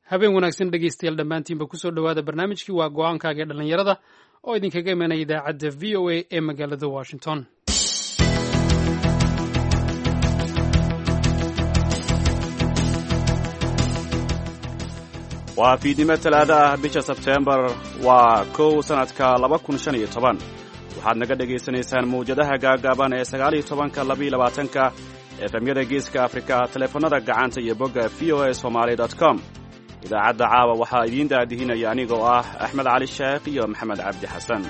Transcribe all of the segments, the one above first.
habeen wanaagsan dhegeystayaal dhammaantiinba kusoo dhowaada barnaamijkii waa go-aankaaga ee dhallinyarada oo idinkaga imanaya idaacadda v o a ee magaalada washington waa fiidnimo talaada ah bisha sebteembar waa kow sannadka laba kun shan iyo toban waxaad naga dhegaysanaysaan mawjadaha gaagaaban ee sagaaliyo tobanka labaiyo labaatanka efemyada geeska afrika taleefannada gacanta iyo bogga v o a somaali com idaacadda caawa waxaa idiin daadihinaya anigoo ah axmed cali sheekh iyo maxamed cabdi xasan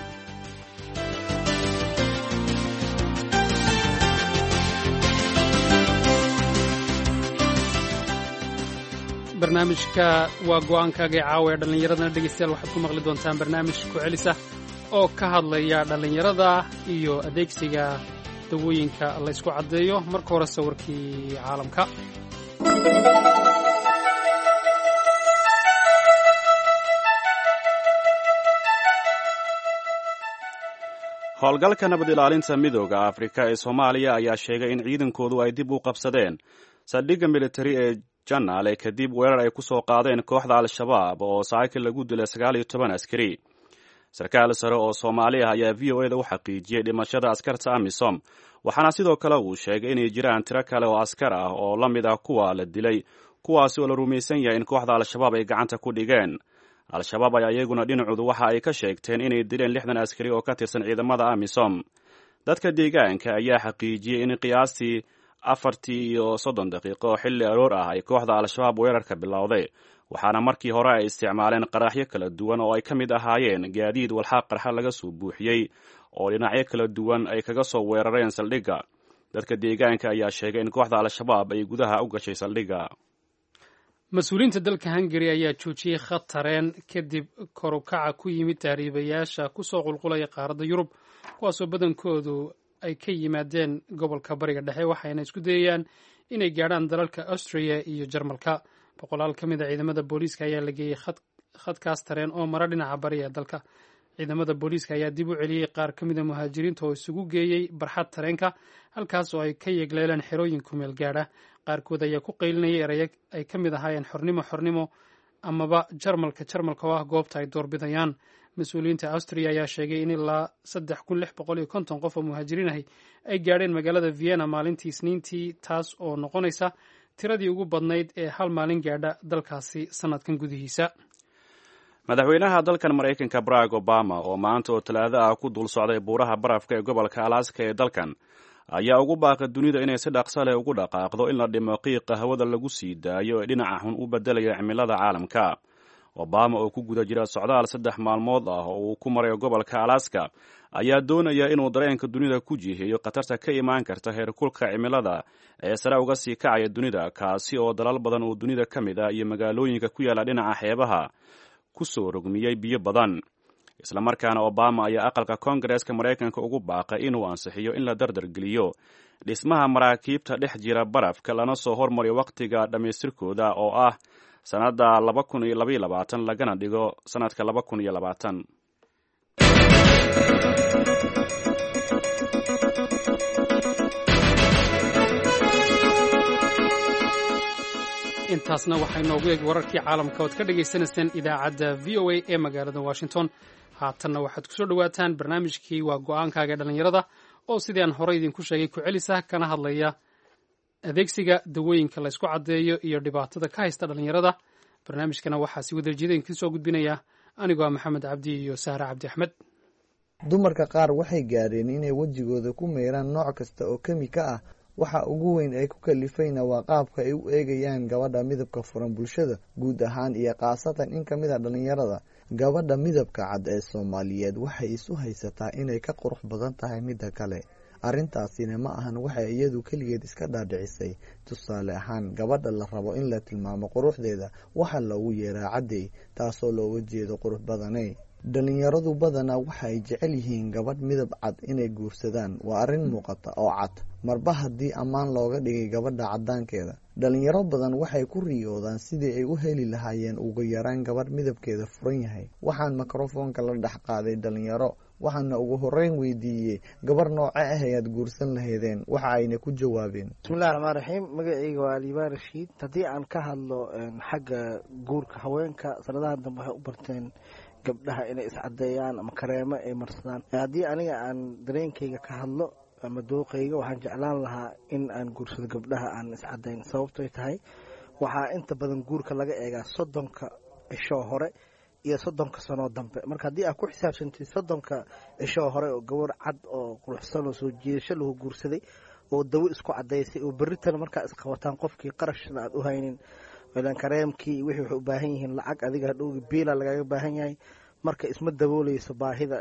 barnaamijka waa go-aankaaga ee caawa ee dhallinyaradana dhegeystayaal waxaad ku maqli doontaan barnaamij ku celisa oo ka hadlaya dhallinyarada iyo adeegsiga dawooyinka laysku caddeeyo marka hore sawirkii caalamka howlgalka nabad ilaalinta midooda afrika ee soomaaliya ayaa sheegay in ciidankoodu ay dib u qabsadeen saldhigga militari ee janaale kadib weerar ay ku soo qaadeen kooxda al-shabaab oo saakil lagu dilay sagaal iyo toban askari sarkaal sare oo soomaali ah ayaa v o eda u xaqiijiyey dhimashada askarta amisom waxaana sidoo kale uu sheegay inay jiraan tiro kale oo askar ah oo la mid ah kuwa la dilay kuwaasi oo la rumaysan yahay in kooxda al-shabaab ay gacanta ku dhigeen al-shabaab ayaa iyaguna dhinacoodu waxa ay ka sheegteen inay dileen lixdan askari oo ka tirsan ciidamada amisom dadka deegaanka ayaa xaqiijiyey in qiyaastii afartii iyo soddon daqiiqo xilli aroor ah ay kooxda al-shabaab weerarka bilowday waxaana markii hore ay isticmaaleen qaraxyo kala duwan oo ay ka mid ahaayeen gaadiid walxaaq qarxa laga soo buuxiyey oo dhinacyo kala duwan ay kaga soo weerareen saldhigga dadka deegaanka ayaa sheegay in kooxda al-shabaab ay gudaha u gashay saldhigga mas-uuliyiinta dalka hungari ayaa joojiyey khatareen kadib korukaca ku yimid tahriibayaasha kusoo qulqulaya qaaradda yurub kuwaasoo badankoodu ay ka yimaadeen gobolka bariga dhexe waxayna isku dayayaan inay gaadhaan dalalka austriya iyo jarmalka boqolaal ka mid a ciidamada booliiska ayaa la geeyey khadkaas tareen oo mara dhinaca bariga ee dalka ciidamada booliiska ayaa dib u celiyey qaar ka mida muhaajiriinta oo isugu geeyey barxad tareenka halkaas oo ay ka yegleeleen xerooyin kumeel gaadha qaarkood ayaa ku qaylinayay eraya ay ka mid ahaayeen xornimo xornimo amaba jarmalka jarmalka oo ah goobta ay doorbidayaan mas-uuliyiinta austriya ayaa sheegay in ilaa saddex kun lix boqol iyo konton qof oo muhaajiriin ahi ay gaadheen magaalada vienna maalintii isniintii taas oo noqonaysa tiradii ugu badnayd ee hal maalin gaadha dalkaasi sannadkan gudihiisa madaxweynaha dalkan maraykanka barack obama oo maanta oo talaado ah ku dul socday buuraha barafka ee gobolka alaska ee dalkan ayaa ugu baaqay dunida inay si dhaqso leh ugu dhaqaaqdo in la dhimo qiiqa hawada lagu sii daayo ee dhinaca xun u beddelaya cimilada caalamka obama oo ku guda jira socdaal saddex maalmood ah oo uu ku marayo gobolka alaska ayaa doonaya inuu dareenka dunida ku jiheeyo khatarta ka imaan karta heerkulka cimilada ee sare uga sii kacaya dunida kaasi oo dalal badan oo dunida ka mid ah iyo magaalooyinka ku yaalla dhinaca xeebaha ku soo rogmiyey biyo badan islamarkaana obama ayaa aqalka koongareeska maraykanka ugu baaqay inuu ansixiyo in la dardargeliyo dhismaha maraakiibta dhex jira barafka lana soo hormariyo wakhtiga dhammaystirkooda oo ah sannadda laba kun iyo labaiyo labaatan lagana dhigo sannadka laba kun iyo labaatan intaasna waxay noogu eeg wararkii caalamka ood ka dhagaysanayseen idaacadda v o a ee magaalada washington haatanna waxaad kusoo dhowaataan barnaamijkii waa go-aankaaga dhallinyarada oo sidii aan horey idinku sheegay ku celisa kana hadlaya adeegsiga dawooyinka laysku caddeeyo iyo dhibaatada ka haysta dhallinyarada barnaamijkana waxaa si wadajida idinka soo gudbinaya anigoo ah maxamed cabdi iyo sahre cabdi axmed dumarka qaar waxay gaadheen inay wejigooda ku meyraan nooc kasta oo kemika ah waxa ugu weyn ay ku kalifayna waa qaabka ay u eegayaan gabadha midabka furan bulshada guud ahaan iyo khaasatan in ka mid a dhallinyarada gabadha midabka cad ee soomaaliyeed waxay isu haysataa inay ka qurux badan tahay midda kale arrintaasina ma ahan waxay iyadu keligeed iska dhaadhicisay tusaale ahaan gabadha la rabo in la tilmaamo quruxdeeda waxaa loogu yeeraa caddey taasoo looga jeedo qurux badanay dhalinyaradu badanaa waxa ay jecel yihiin gabadh midab cad inay guursadaan waa arrin muuqata oo cad marba haddii ammaan looga dhigay gabadha caddaankeeda dhalinyaro badan waxay ku riyoodaan sidii ay u heli lahaayeen ugu yaraan gabadh midabkeeda furan yahay waxaan mikrofoonka la dhex qaaday dhalinyaro waxaana ugu horeyn weydiiyey gabar nooce ah ayaad guursan lahaydeen waxa ayna ku jawaabeen bismillahi raxmaan raxiim magaceyga waa liibaan rashiid haddii aan ka hadlo xagga guurka haweenka sanadaha dambe waxay u barteen gabdhaha inay iscadeeyaan ama kareemo ay marsadaan haddii aniga aan dareenkayga ka hadlo ama dooqayga waxaan jeclaan lahaa in aan guursado gabdhaha aan iscadeyn sababtoy tahay waxaa inta badan guurka laga eegaa soddonka cishoo hore iyo soddonka sanoo dambe marka haddii aad ku xisaabsantid soddonka cishoo hore oo gabar cad oo quruxsan oo soo jiidasho lagu guursaday oo dawo isku cadaysay oo berritana markaa isqabataan qofkii qarashna aad u haynin ilan kareemkii wixii waxay u baahan yihiin lacag adiga hadhowgi biila lagaga baahan yahay marka isma dabooleyso baahida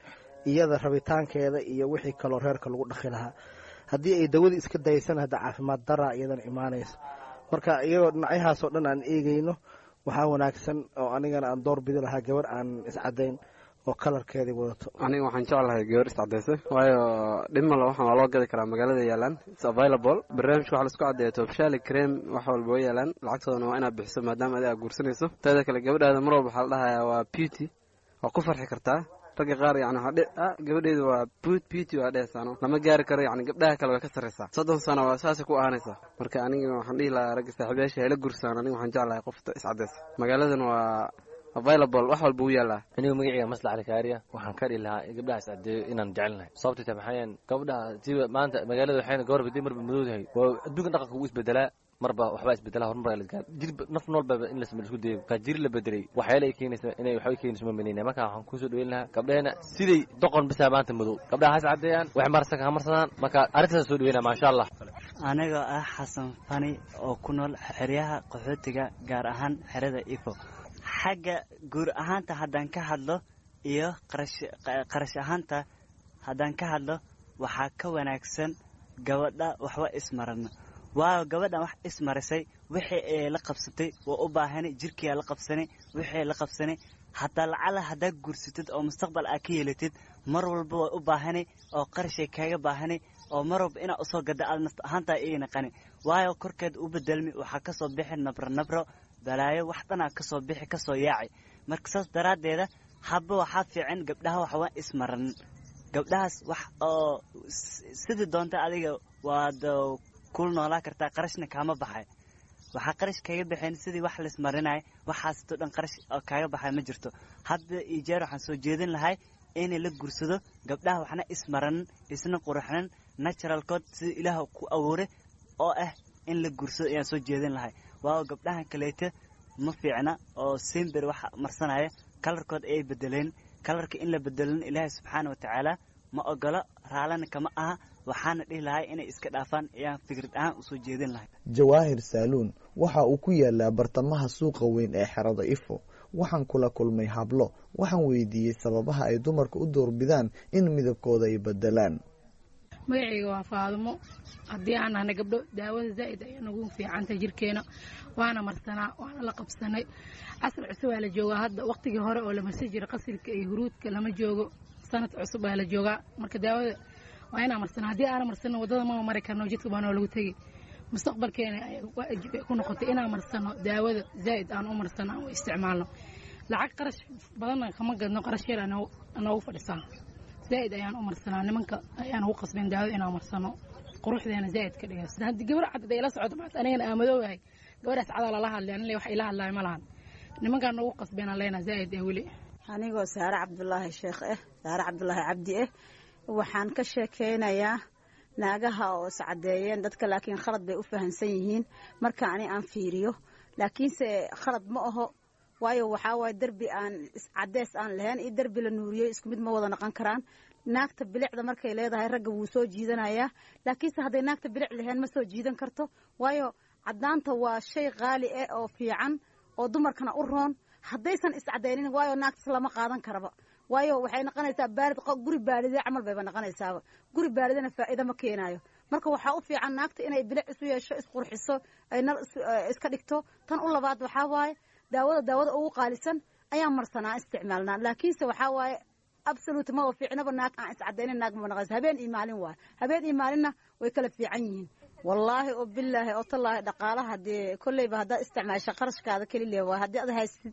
iyada rabitaankeeda iyo wixii kaloo reerka lagu dhaqi lahaa haddii ay dawadii iska daysan hadda caafimaad daraa iyadana imaanayso marka iyagoo dhinacyahaasoo dhan aan eegeyno waxaa wanaagsan oo anigana aan door bidi lahaa gabar aan iscadayn oo kalarkeedii wadato aniga waxaan jeclahay gabar iscadaysa waayo dhimala waxaan waa loo gadi karaa magaalada yaalaan its available barnaamijka waxa laisku caddeeya tobshali cream wax walba way yaalaan lacagtoodana waa inaad bixiso maadaama adiga aad guursanayso teeda kale gabadhaada mar walba waxaa la dhahayaa waa beauty waa ku farxi kartaa ragga qaar yani waxaa gabadheedu waa boot beauty waa dhehesaano lama gaari karo yani gabdhaha kale way ka sarraysaa soddon sano waa saasay ku ahanaysaa marka aniga waxaan dhihi lahaa ragga saaxiibayaasha hayla gursaan aniga waxaan jeclahay qofta iscadaysa magaaladan waa available wax walba u yaallaa anigu magaceyga maslax rikaariya waxaan ka dhihi lahaa gabdhaha iscadeeyo inaan jecelnahay sababtay tahay maxaayan gabdhaha siba maanta magaalada waxayna gabar badi marba madowdahay waa adduunka dhaqanka ugu isbedelaa marba waxbaa isbedelaa horumar lasgaa jir naf noolbaba in lasma isku dayo kaa jiri la bedelay waxyaala ay keenaysa inay waxba keenayso ma menayna marka waxaan kusoo dhaweyn lahaa gabdheena siday doqon bisaa maanta madow gabdhaha has cadeeyaan wax marsan ha marsadaan marka arrintaas soo dhaweynaa maasha allah anigoo ah xasan fani oo ku nool xeryaha qaxootiga gaar ahaan xerada ifo xagga guur ahaanta haddaan ka hadlo iyo qarash ahaanta haddaan ka hadlo waxaa ka wanaagsan gabadha waxba ismarano waayo gabadhan wax ismarisay wixii ay la qabsatay waa u baahanay jirkiyaa la qabsanay wixii la qabsanay hataa lacala haddaa guursatid oo mustaqbal aa ka yeelatid mar walba waa u baahanay oo qarashay kaaga baahanay oo mar walba inaa usoo gada aad nafta ahaantaa ii naqani waayo korkeed u bedelmi waxaa kasoo bixi nabro nabro balaayo wax dhanaa kasoo bixi kasoo yaaci marka saas daraaddeeda haba waxaa fiican gabdhaha waxwaa ismaranin gabdhahaas wax oo sidii doonta adiga waad kul noolaa kartaa qarashna kaama baxay waxaa qarash kaga baxeen sidii wax laismarinaya waxaasito dhan qarash kaaga baxay ma jirto hadda iyo jeer waxaan soo jeedin lahay inay la gursado gabdhaha waxna ismaranin isna quraxnin naturalkood sida ilaah ku abuuray oo ah in la gursado ayaan soo jeedin lahay waayo gabdhahan kaleeta ma fiicna oo simber wax marsanaya kalarkood ayay bedeleen kalarka in la bedelin ilaahay subxaana watacaala ma ogolo raalana kama aha waxaana dhihi lahay inay iska dhaafaan ayaan fikrad ahaan usoo jeedin lahay jawaahir saaluun waxa uu ku yaalaa bartamaha suuqa weyn ee xerada ifo waxaan kula kulmay hablo waxaan weydiiyey sababaha ay dumarka u doorbidaan in midabkooda ay bedelaan magacayga waa faadumo haddii aan nahna gabdho daawada zaa'id ayaa nagu fiicantay jirkeena waana marsanaa waana la qabsanay casr cusub aa la joogaa hadda waqtigii hore oo la marsan jiray qasilka iyo huruudka lama joogo sanad cusub aa la joogaa marka daawada waa inaa marsanaa haddii aana marsano waddada mama mari karno jidka baanoo lagu tegi mustaqbalkeena waajib ay ku noqotay inaan marsano daawada zaa'id aan u marsano aan u isticmaalno lacag qarash badanna kama gadno qarash yar anoogu fadhisaa zaa'id ayaan u marsanaa nimanka ayaan ugu qasbeen daawada inaan marsano quruxdeena zaa'id ka dhiga sida haddii gabar cad ay la socdo maanta anigana aamadoogahay gabadhaas cadaa lala hadlay anile wax ila hadlaay ma lahan nimankaan noogu qasbeen aan leenaha zaa'id ee weli anigoo saare cabdulaahi sheekh eh saare cabdulaahi cabdi eh waxaan ka sheekeynayaa naagaha oo iscadeeyeen dadka laakiin khalad bay u fahamsan yihiin marka ani aan fiiriyo laakiinse khalad ma aho waayo waxaa waaye derbi aan cadees aan lahayn iyo derbi la nuuriyey isku mid ma wada noqon karaan naagta bilicda markay leedahay ragga wuu soo jiidanayaa laakiinse hadday naagta bilic lahayn ma soo jiidan karto waayo cadaanta waa shay qaali ah oo fiican oo dumarkana u roon haddaysan iscadaynin waayo naagtas lama qaadan karaba waayo waxay noqonaysaa baalid guri baalide camal bayba noqonaysaaba guri baalidana faa'iida ma keenaayo marka waxaa u fiican naagta inay bilic isu yeesho isqurxiso ay nal iska dhigto tan u labaad waxaa waaye daawada daawada ugu qaalisan ayaan marsanaa isticmaalnaa laakiinse waxaa waaye absolute ma fiicnaba naag aan iscadaynin naag ma noqonaysa habeen iyo maalin waaye habeen iyo maalinna way kala fiican yihiin wallaahi oo bilaahi oo tallaahi dhaqaalaha dee kolleyba haddaad isticmaasha qarashkaada keli le waay haddii ad haystid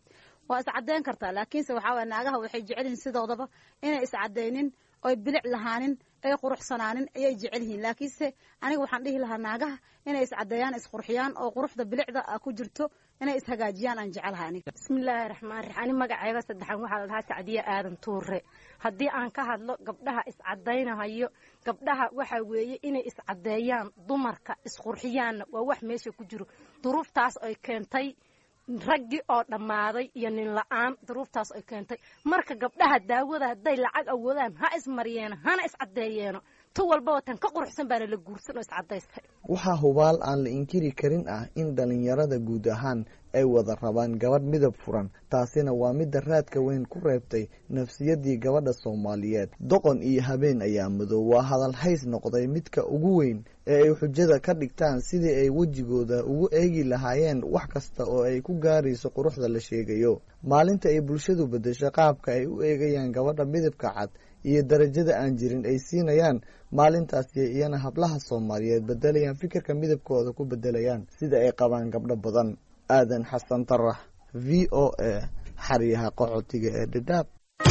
waa iscadeyn kartaa laakiinse waxaa waye naagaha waxay jecel yihiin sidoodaba inay iscadeynin oy bilic lahaanin ay quruxsanaanin ayay jecel yihiin laakiinse aniga waxaan dhihi lahaa naagaha inay iscadeeyaan isqurxiyaan oo quruxda bilicda ku jirto inay ishagaajiyaan aan jecelahay aniga bismillaahi raxmaan raxiim ani magacayga saddexan waxaa la dhahaa sacdiye aadan tuure haddii aan ka hadlo gabdhaha iscadaynahayo gabdhaha waxa weeye inay iscadeeyaan dumarka isqurxiyaanna waa wax meesha ku jiro duruuftaas ay keentay raggii oo dhammaaday iyo nin la-aan duruuftaas ay keentay marka gabdhaha daawada hadday lacag awoodaan ha ismaryeeno hana iscadeeyeeno tu walbaba tan ka quruxsan baana la guursan oo iscadaystay waxaa hubaal aan la inkiri karin ah in dhallinyarada guud ahaan ay wada rabaan gabadh midab furan taasina waa midda raadka weyn ku reebtay nafsiyadii gabadha soomaaliyeed doqon iyo habeen ayaa madow waa hadal hays noqday midka ugu weyn ee ay xujada ka dhigtaan sidii ay wejigooda ugu eegi lahaayeen wax kasta oo ay ku gaarayso quruxda la sheegayo maalinta ay bulshadu beddesho qaabka ay u eegayaan gabadha midabka cad iyo darajada aan jirin ay siinayaan maalintaasi iyana hablaha soomaaliyeed bedelayaan fikirka midabkooda ku bedelayaan sida ay qabaan gabdho badan aadan xasan tarax v o a xaryaha qaxootiga ee dhidhaab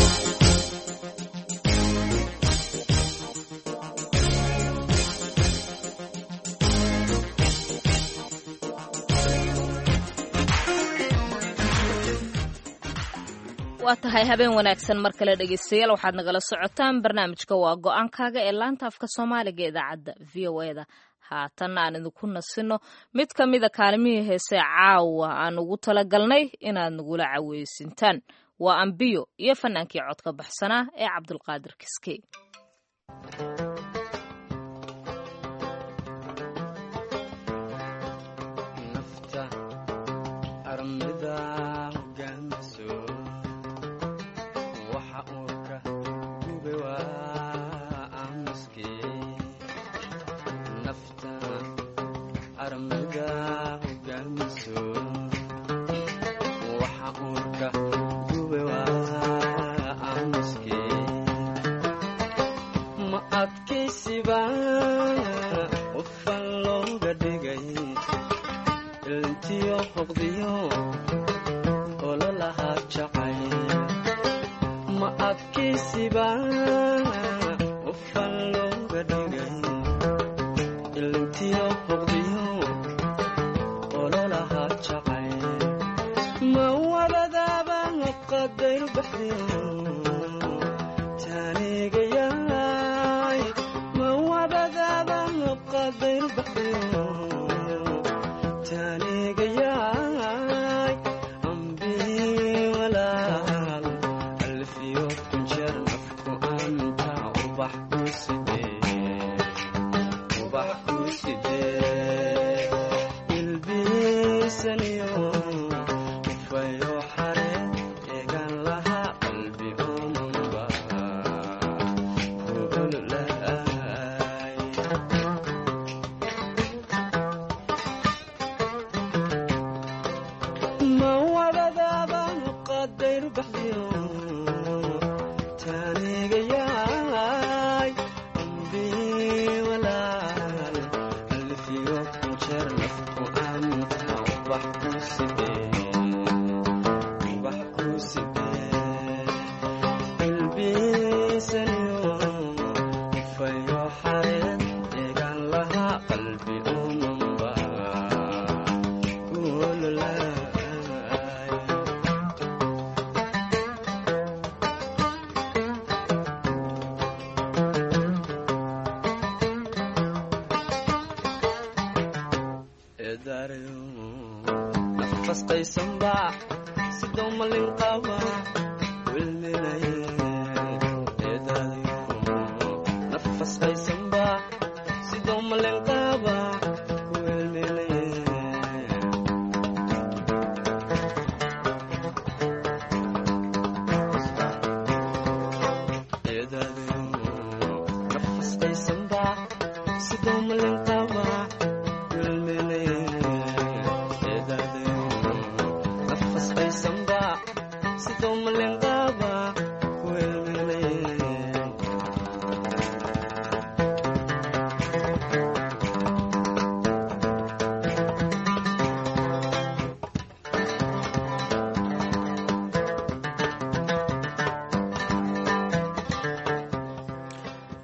waa tahay habeen wanaagsan mar kale dhegeystayaal waxaad nagala socotaan barnaamijka waa go-aankaaga ee laanta afka soomaaliga idaacadda v o e da haatan aan idinku nasino mid ka mida kaalimihii heese caawa aan ugu talagalnay inaad nagula caweysintaan waa ambiyo iyo fanaankii codka baxsanaa ee cabdulqaadir kiske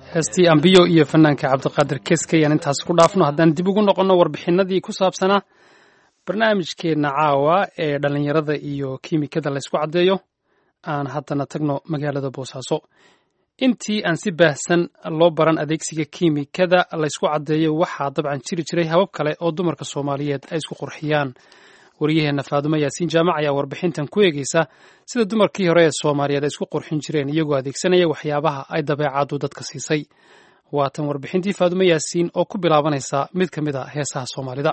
heestii ambiyo iyo fanaanka cabdiqaadir keske ayaan intaas ku dhaafno haddaan dib ugu noqonno warbixinadii ku saabsanaa barnaamijkeenna caawa ee dhallinyarada iyo kiimikada laysku caddeeyo aan haddana tagno magaalada boosaaso intii aan si baahsan loo baran adeegsiga kiimikada laysku caddeeyo waxaa dabcan jiri jiray habab kale oo dumarka soomaaliyeed ay isku qurxiyaan wariyaheenna faadumo yaasiin jaamac ayaa warbixintan ku eegeysa sida dumarkii hore ee soomaaliyeed ay isku qurxin jireen iyagoo adeegsanaya waxyaabaha ay dabeecaddu dadka siisay waatan warbixintii faadumo yaasiin oo ku bilaabanaysa mid ka mid a heesaha soomaalida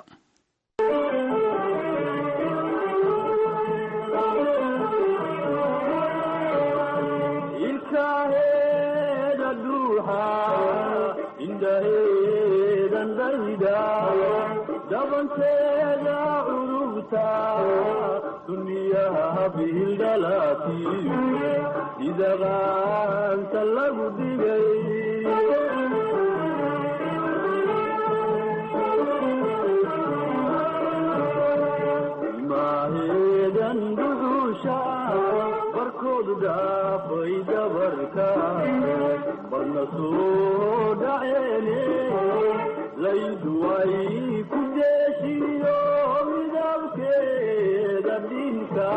dabanteeda curubta duniyaha bihildhalaatiyo sida qaanta lagu dhigay maaheedan duxuusha barkoodu dhaafay dabarka barna soo dhaceene laydu ay ku deeshiyo midabkeeda dhinka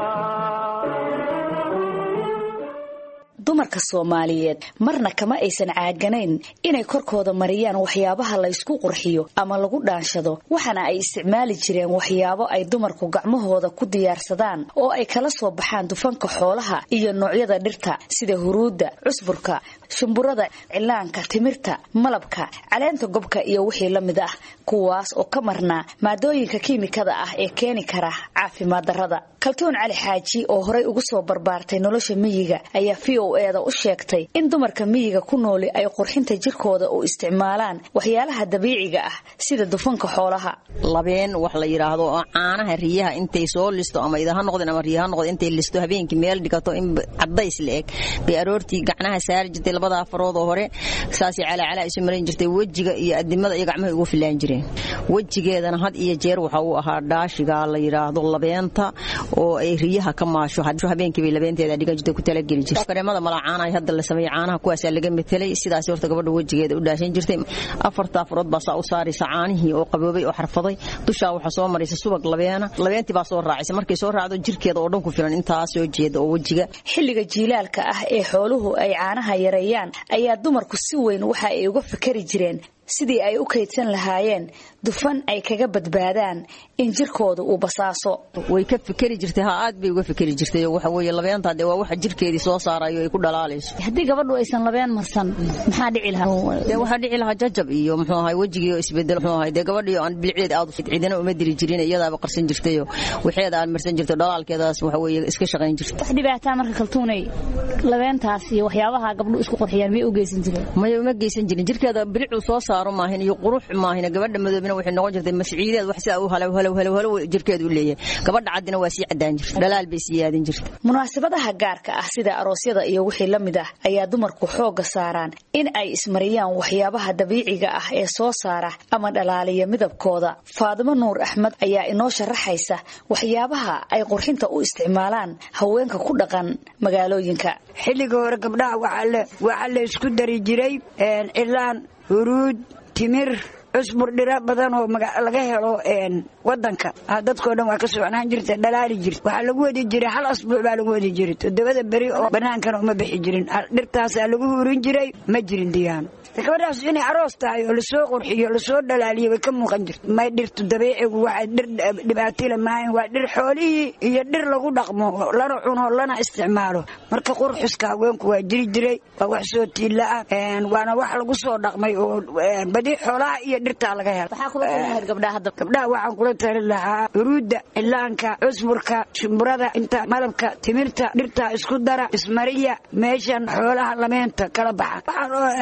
dumarka soomaaliyeed marna kama aysan caaganayn inay korkooda mariyaan waxyaabaha la ysku qurxiyo ama lagu dhaanshado waxaana ay isticmaali jireen waxyaabo ay dumarku gacmahooda ku diyaarsadaan oo ay kala soo baxaan dufanka xoolaha iyo noocyada dhirta sida huruudda cusburka shumburada cilaanka timirta malabka caleenta gobka iyo wixii la mid ah kuwaas oo ka marnaa maadooyinka kiimikada ah ee keeni kara caafimaad darrada kaltuun cali xaaji oo horay ugu soo barbaartay nolosha miyiga ayaa v o eeda u sheegtay in dumarka miyiga ku nooli ay qurxinta jirkooda u isticmaalaan waxyaalaha dabiiciga ah sida dufanka xoolaha labeen wax la yidhaahdo oo caanaha riyaha intay soo listo ama idaha noqdeen ama riyaha noqdeen intay listo habeenkii meel dhigato in cadays la eg bay aroortii gacnaha saari jirtay labada afarood oo hore saasay calaacalaa isu marin jirtay wejiga iyo adimada iyo gacmaha ugu filaan jireen wejigeedana had iyo jeer waxa uu ahaa dhaashiga la yidhaahdo labeenta oo ay riyaha ka maasho habeenkii bay labeenteeda dhigan jirtay ku talageli jirtay kareemada mala caanaha hadda la sameeyay caanaha kuwaasaa laga metelay sidaas horta gabadha wejigeeda u dhaashan jirtay afarta afarood baa saa u saaraysa caanihii oo qaboobay oo xarfaday dushaa waxaa soo maraysa subag labeena labeentii baa soo raacaysa markay soo raacdo jirkeeda oo dhan ku filan intaa soo jeeda oo wejiga xilliga jiilaalka ah ee xooluhu ay caanaha yareeyaan ayaa dumarku si weyn waxa ay uga fikari jireen sidii ay u kaydsan lahaayeen dufan ay kaga badbaadaan in jirkooda uu basaaso way ka fikeri jirtay ha aad bay uga fikeri jirtay waxa weeye labeenta dee waa waxa jirkeedii soo saarayo ay ku dhalaalayso haddii gabadhu aysan labeen marsan maxaa dhici lahaa dee waxaa dhici lahaa jajab iyo muxuu ahay wejigii oo isbedel muxuu ahay dee gabadhii aan bilceed aad cidina uma diri jirin iyadaaba qarsan jirtayo waxeeda aan marsan jirto dhalaalkeedaas waxa weeye iska shaqayn jirta wax dhibaataa marka kaltuunay labeentaas iyo waxyaabaha gabdhu isku qurxiyaan may u geysan jireen may uma geysan jirin jirkeeda bilicuu soo saaro maahin iyo qurux maahin gabadha madoobina waxay noqon jirtay masciideed wax sidaa u halow halow halow halow jirkeedu u leeyahay gabadha caddina waa sii caddaan jirta dhalaal bay sii yaadin jirta munaasabadaha gaarka ah sida aroosyada iyo wixii la mid ah ayaa dumarku xoogga saaraan in ay ismariyaan waxyaabaha dabiiciga ah ee soo saara ama dhalaaliya midabkooda faadimo nuur axmed ayaa inoo sharaxaysa waxyaabaha ay qurxinta u isticmaalaan haweenka ku dhaqan magaalooyinka xilliga hore gabdhaha waxaa la isku dari jiray cilaan huruud timir cusbur dhiro badan oo laga helo wadanka dadkoo dhan waa ka socnaan jirta dhalaali jirta waxaa lagu wadi jiray hal asbuuc baa lagu wadi jiray toddobada beri oo banaankana uma bixi jirin dhirtaasaa lagu hurin jiray ma jirin diyaano gabadhaas inay aroos tahay oo lasoo qurxiyo lasoo dhalaaliyo way ka muuqan jirta may dhirtu dabiicigu waa dhir dhibaatile maahan waa dhir xoolihii iyo dhir lagu dhaqmo lana cuno lana isticmaalo marka qurxuska haweenku waa jiri jiray waa wax soo tiilla ah waana wax lagu soo dhaqmay oo badi xoolaha iyo dhirtaa laga helo gabdhaha waxaan kula tali lahaa huruudda cilaanka cusburka shumburada inta malabka timirta dhirtaa isku dara ismariya meeshan xoolaha lameenta kala baxa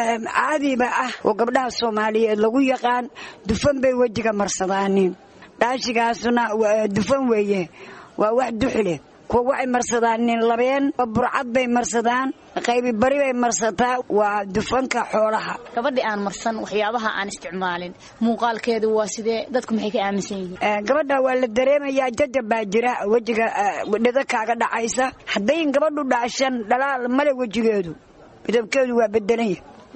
caadiba ah oo gabdhaha soomaaliyeed lagu yaqaan dufan bay wejiga marsadaanin dhaashigaasuna dufan weeye waa wax duxle kuwa waxay marsadaan nin labeen burcad bay marsadaan qaybi bari bay marsataa waa dufanka xoolaha gabadhi aan marsan waxyaabaha aan isticmaalin muuqaalkeedu waa sidee dadku maxay ka aaminsan yihiin gabadha waa la dareemayaa jajab baa jira wejiga dhida kaaga dhacaysa haddayn gabadhu dhaashan dhalaal male wejigeedu midabkeedu waa bedelanya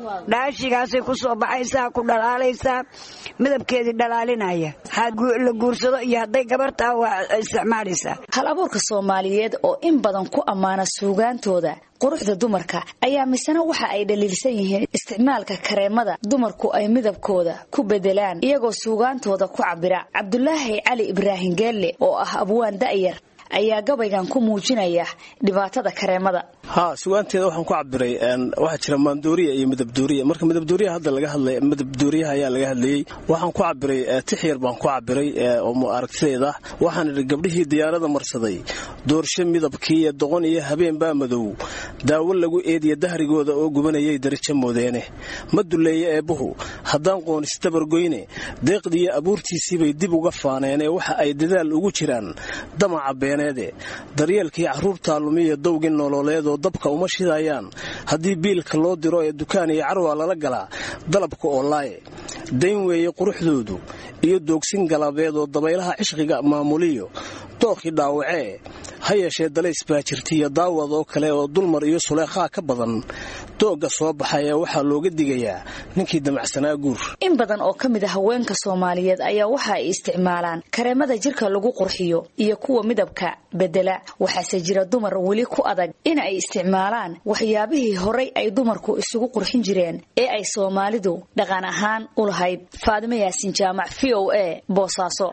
dhaashigaasay ku soo baxaysaa ku dhalaalaysaa midabkeedii dhalaalinaya la guursado iyo hadday gabartaa waa isticmaalaysaa hal abuurka soomaaliyeed oo in badan ku ammaana suugaantooda quruxda dumarka ayaa misena waxa ay dhaliilsan yihiin isticmaalka kareemada dumarku ay midabkooda ku bedelaan iyagoo suugaantooda ku cabira cabdulaahi cali ibraahim geelle oo ah abwaan da'yar ayaa gabaygan ku muujinaya dhibaatada kareemada ha sugaanteeda waxaan ku cabiray waxaa jira maandooriya iyo midabdooriya marka midabdooriya hadda laga hadlay midabdooriyaha ayaa laga hadlayey waxaan ku cabiray tix yar baan ku cabiray oo aragtideeda waxaan idhi gabdhihii diyaarada marsaday doorsho midabkii iyo doqon iyo habeen baa madow daawo lagu eediya dahrigooda oo gubanayay darijo moodeene ma duleeye eebbuhu haddaan qoonisdabargoyne deeqdiiyo abuurtiisiibay dib uga faaneenee waxa ay dadaal ugu jiraan damaca beeneede daryeelkii carruurtaa lumiya dowgii nololeedoo dabka uma shidayaan haddii biilka loo diro ee dukaan iyo carwaa lala galaa dalabka oo laaye dayn weeye quruxdoodu iyo doogsin galabeed oo dabaylaha cishqiga maamuliyo dookii dhaawacee ha yeeshee dalays baa jirtaiyo daawad oo kale oo dulmar iyo suleekhaa ka badan doogga soo baxaya waxaa looga digayaa ninkii damacsanaa guur in badan oo ka mid a haweenka soomaaliyeed ayaa waxa ay isticmaalaan kareemada jirka lagu qurxiyo iyo kuwa midabka bedela waxaase jira dumar weli ku adag in ay isticmaalaan waxyaabihii horay ay dumarku isugu qurxin jireen ee ay soomaalidu dhaqan ahaan u lahayd faadimo yaasin jaamac v o a boosaaso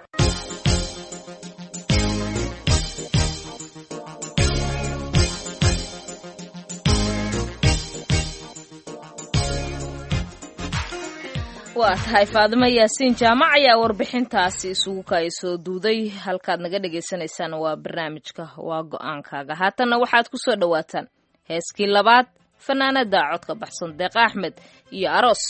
waa tahay faadimo yaasiin jaamac ayaa warbixintaasi isugu kaay soo duuday halkaad naga dhagaysanaysaan waa barnaamijka waa go-aankaaga haatanna waxaad ku soo dhowaataan heeskii labaad fanaanada codka baxsan deeq axmed iyo aroos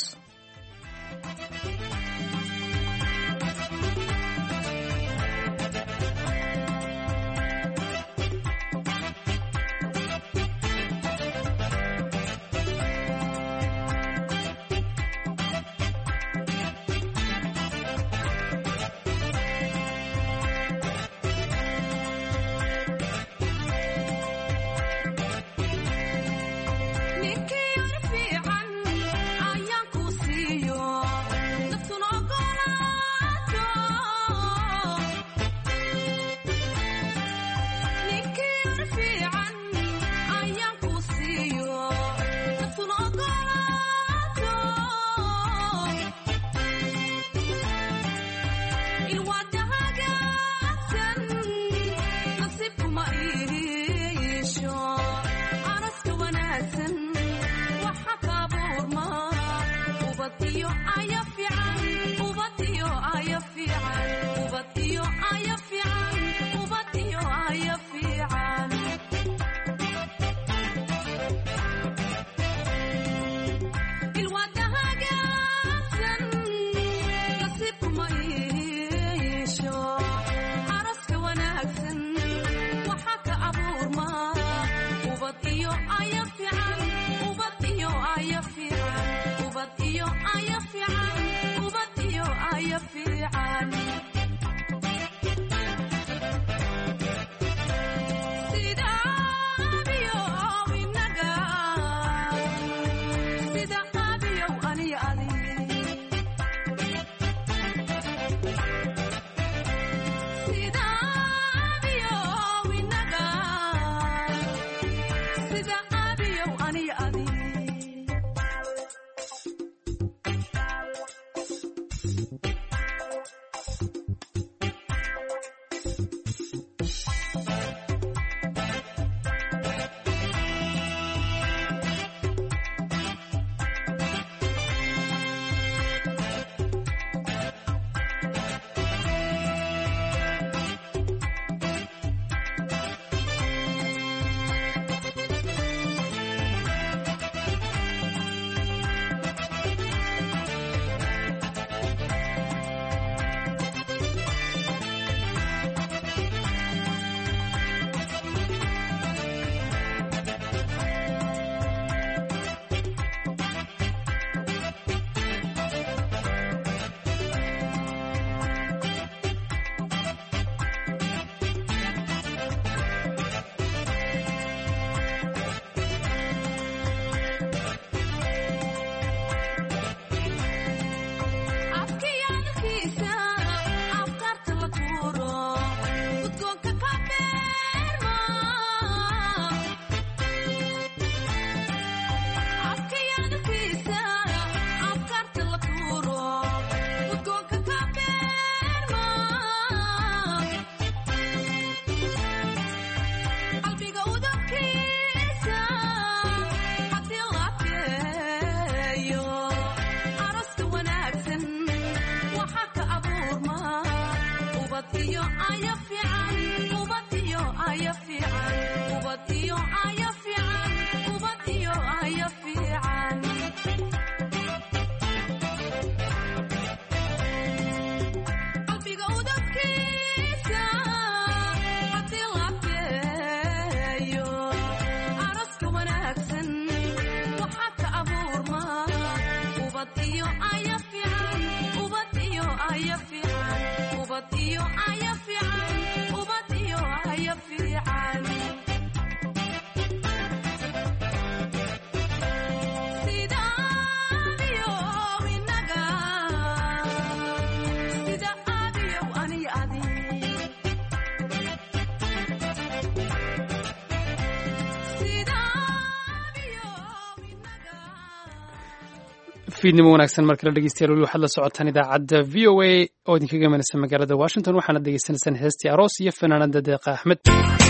fiidnimo wanaagsan mar kale dhegeystayaal weli waxaad la socotaan idaacadda v o a oo idinkaga imanaysa magaalada washington waxaana degeysanaysaan heestii aroos iyo fanaanada deeqa axmed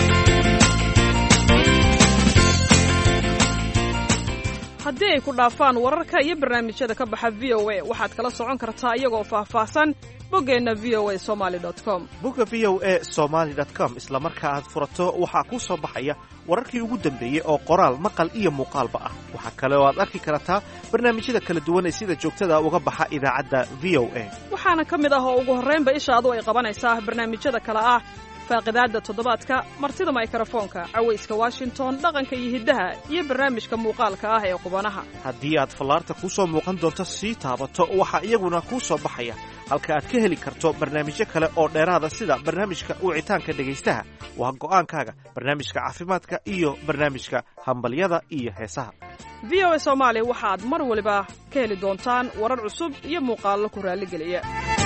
haddii ay ku dhaafaan wararka iyo barnaamijyada ka baxa v o a waxaad kala socon kartaa iyagoo faahfaahsan boggeenna v o a somaali com bogga v o a somaali com isla marka aad furato waxaa kuu soo baxaya wararkii ugu dambeeyey oo qoraal maqal iyo muuqaalba ah waxaa kale oo aad arki kartaa barnaamijyada kala duwan ee sida joogtada uga baxa idaacadda v o a waxaana ka mid ah oo ugu horraynba ishaadu ay qabanaysaa barnaamijyada kale ah faaqidaadda toddobaadka martida maykarafoonka cawayska washington dhaqanka iyo hiddaha iyo barnaamijka muuqaalka ah ee qubanaha haddii aad fallaarta kuu soo muuqan doonto sii taabato waxaa iyaguna kuu soo baxaya halka aad ka heli karto barnaamijyo kale oo dheeraada sida barnaamijka wicitaanka dhegaystaha waa go'aankaaga barnaamijka caafimaadka iyo barnaamijka hambalyada iyo heesaha v o a soomaali waxaad mar waliba ka heli doontaan warar cusub iyo muuqaallo ku raalligeliya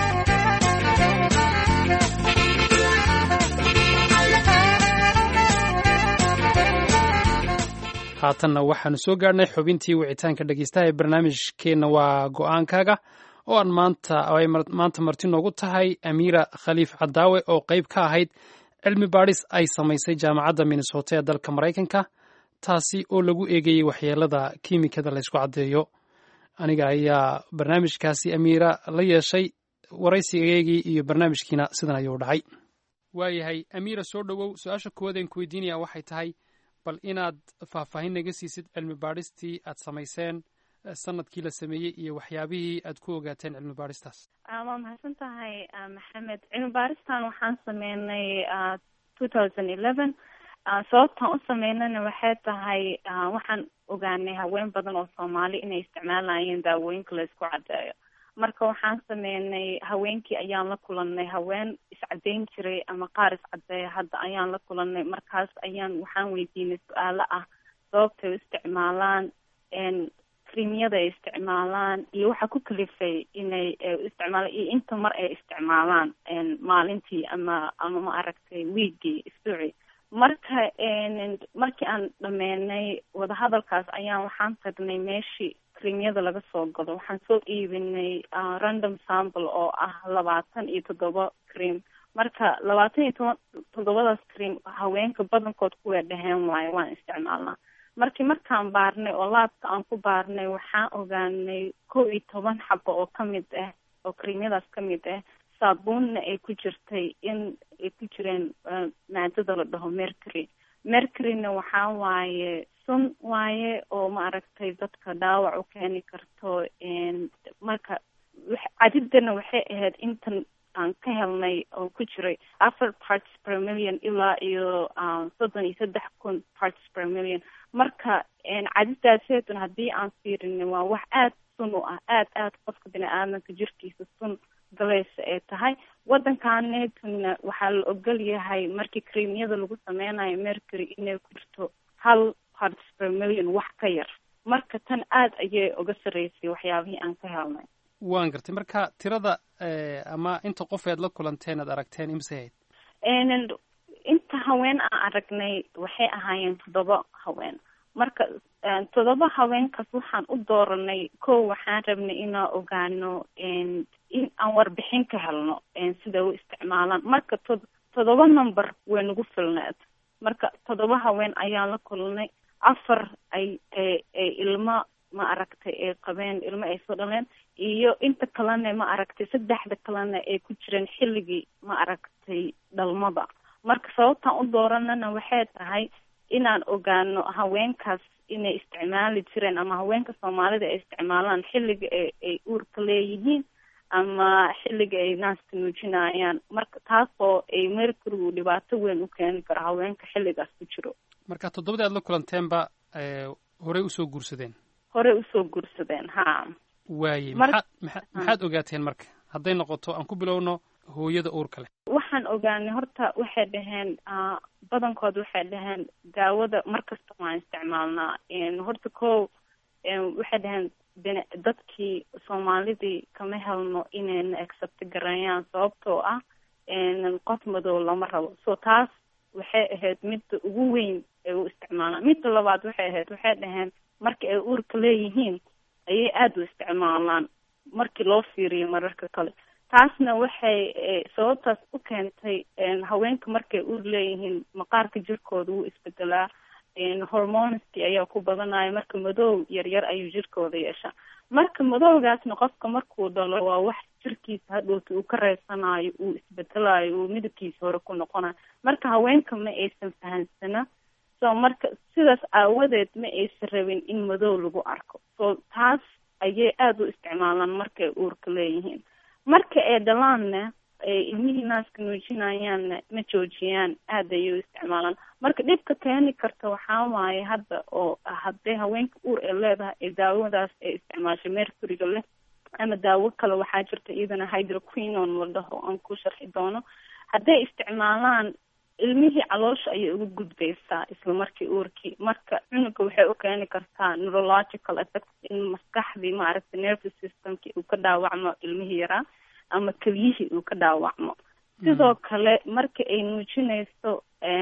haatanna waxaanu soo gaadhnay xubintii wicitaanka dhegeystaha ee barnaamijkeenna waa go'aankaaga oo aan maanta ay maanta marti noogu tahay amiira khaliif cadaawe oo qayb ka ahayd cilmi baadhis ay samaysay jaamacadda minnesota ee dalka maraykanka taasi oo lagu eegayey waxyeelada kiimikada laysku caddeeyo aniga ayaa barnaamijkaasi amiira la yeeshay waraysigeygii iyo barnaamijkiina sidan ayuu dhacay waayahay amiira soo dhowow su-aasha koowaad aan ku weydiinaya waxay tahay bal inaad faahfaahin naga siisid cilmi baadhistii aad samayseen sanadkii la sameeyey iyo waxyaabihii aad ku ogaateen cilmi baadhistaas waa mahadsan tahay maxamed cilmi baaristan waxaan sameynay two thousand eleven sababtaan u sameynana waxay tahay waxaan ogaanay haween badan oo soomaali inay isticmaalayeen daawooyinka la isku caddeeyo marka waxaan sameynay haweenkii ayaan la kulanay haween iscadeyn jiray ama qaar iscadeeya hadda ayaan la kulanay markaas ayaan waxaan weydiinay su-aalo ah sababtay u isticmaalaan krimyada ay isticmaalaan iyo waxa ku kalifay inay isticmaalaan iyo inta mar ay isticmaalaan maalintii ama ama ma aragtay wiigii isbuuci marka markii aan dhameynay wadahadalkaas ayaan waxaan tagnay meeshii krimyada laga soo gado waxaan soo iibinay random sample oo ah labaatan iyo toddoba cream marka labaatan iyo toban toddobadaas cream haweenka badankood kuway dhaheen waayo waan isticmaalnaa markii markaan baarnay oo laabka aan ku baarnay waxaan ogaanay kow iyo toban xabo oo kamid ah oo creamyadaas kamid ah saabuunna ay ku jirtay in ay ku jireen maadada la dhaho mercury mercuryna waxaa waaye sun waaye oo ma aragtay dadka dhaawac u keeni karto marka cadidana waxay ahayd intan aan ka helnay oo ku jiray afar parts per million ilaa iyo soddon iyo saddex kun parts per million marka cadidaaseetun haddii aan fiirinin waa wax aada sun u ah aada aada qofka bini aadamka jirkiisa sun galaysa ay tahay waddankaanetuna waxaa la ogol yahay markii creamyada lagu sameynayo mercury inay ku jirto hal parts per million wax ka yar marka tan aada ayay uga sarreysay waxyaabihii aan ka helnay waan gartay marka tirada ama inta qof ead la kulanteen aad aragteen imse hayd inta haween aan aragnay waxay ahaayeen toddoba haween marka toddoba haweenkaas waxaan u dooranay kow waxaan rabnay inaan ogaano in aan warbixin ka helno sida u isticmaalaan marka to toddoba number way nagu filneed marka toddoba haween ayaan la kulnay afar ay ay ilmo ma aragtay ay qabeen ilmo ay soo dhaleen iyo inta kalena ma aragtay saddexda kalena ay ku jireen xilligii ma aragtay dhalmada marka sababtaan u dooranana waxay tahay inaan ogaano haweenkaas inay isticmaali jireen ama haweenka soomaalida ay isticmaalaan xilliga ay uurka leeyihiin ama xilliga ay naaska nuujinayaan marka taasoo ay mercurygu dhibaato weyn u keeni karo haweenka xilligaas ku jiro marka toddobadii aad la kulanteenba horey usoo guursadeen horey usoo guursadeen ha waaye maxaad maa maxaad ogaateen marka hadday noqoto aan ku bilowno hooyada uurka leh waxaan ogaanay horta waxay dhaheen badankood waxay dhaheen daawada markasta waan isticmaalnaa horta ko waxay dhaheen dadkii soomaalidii kama helno inayna accept gareeyaan sababtoo ah qof madow lama rabo so taas waxay ahayd midda ugu weyn ay u isticmaalaan midda labaad waxay ahayd waxay dhaheen marka ay uurka leeyihiin ayay aada u isticmaalaan markii loo fiiriyo mararka kale taasna waxay sababtaas u keentay haweenka markay uur leeyihiin maqaarka jirkooda wuu isbedelaa hormonski ayaa ku badanaya marka madow yaryar ayuu jirkooda yeeshaa marka madowgaasna qofka markuu dhalo waa wax jirkiisa hadhowta uu ka reysanayo uu isbedelayo uu midabkiisa hore ku noqonayo marka haweenka ma aysan fahansana so marka sidaas aawadeed ma aysan rabin in madow lagu arko so taas ayay aada u isticmaalaan markay uurka leeyihiin marka ay dhalaanna ay ilmihii naaska nuujinayaanna ma joojiyaan aada ayay u isticmaalaan marka dhibka keeni karta waxaa waaye hadda oo hadday haweenka uur ay leedahay ee daawadaas ay isticmaashay mercuryga leh ama daawo kale waxaa jirta iyadana hydroquinon la dhaho aan ku sharxi doono hadday isticmaalaan ilmihii caloosha ayay uga gudbaysaa isla markii uurkii marka cunuga waxay u keeni kartaa neurological effect in maskaxdii maaragtay nervous systemkii uu ka dhaawacmo ilmihii yaraa ama keliyihii uu ka dhaawacmo sidoo kale marka ay nuujinayso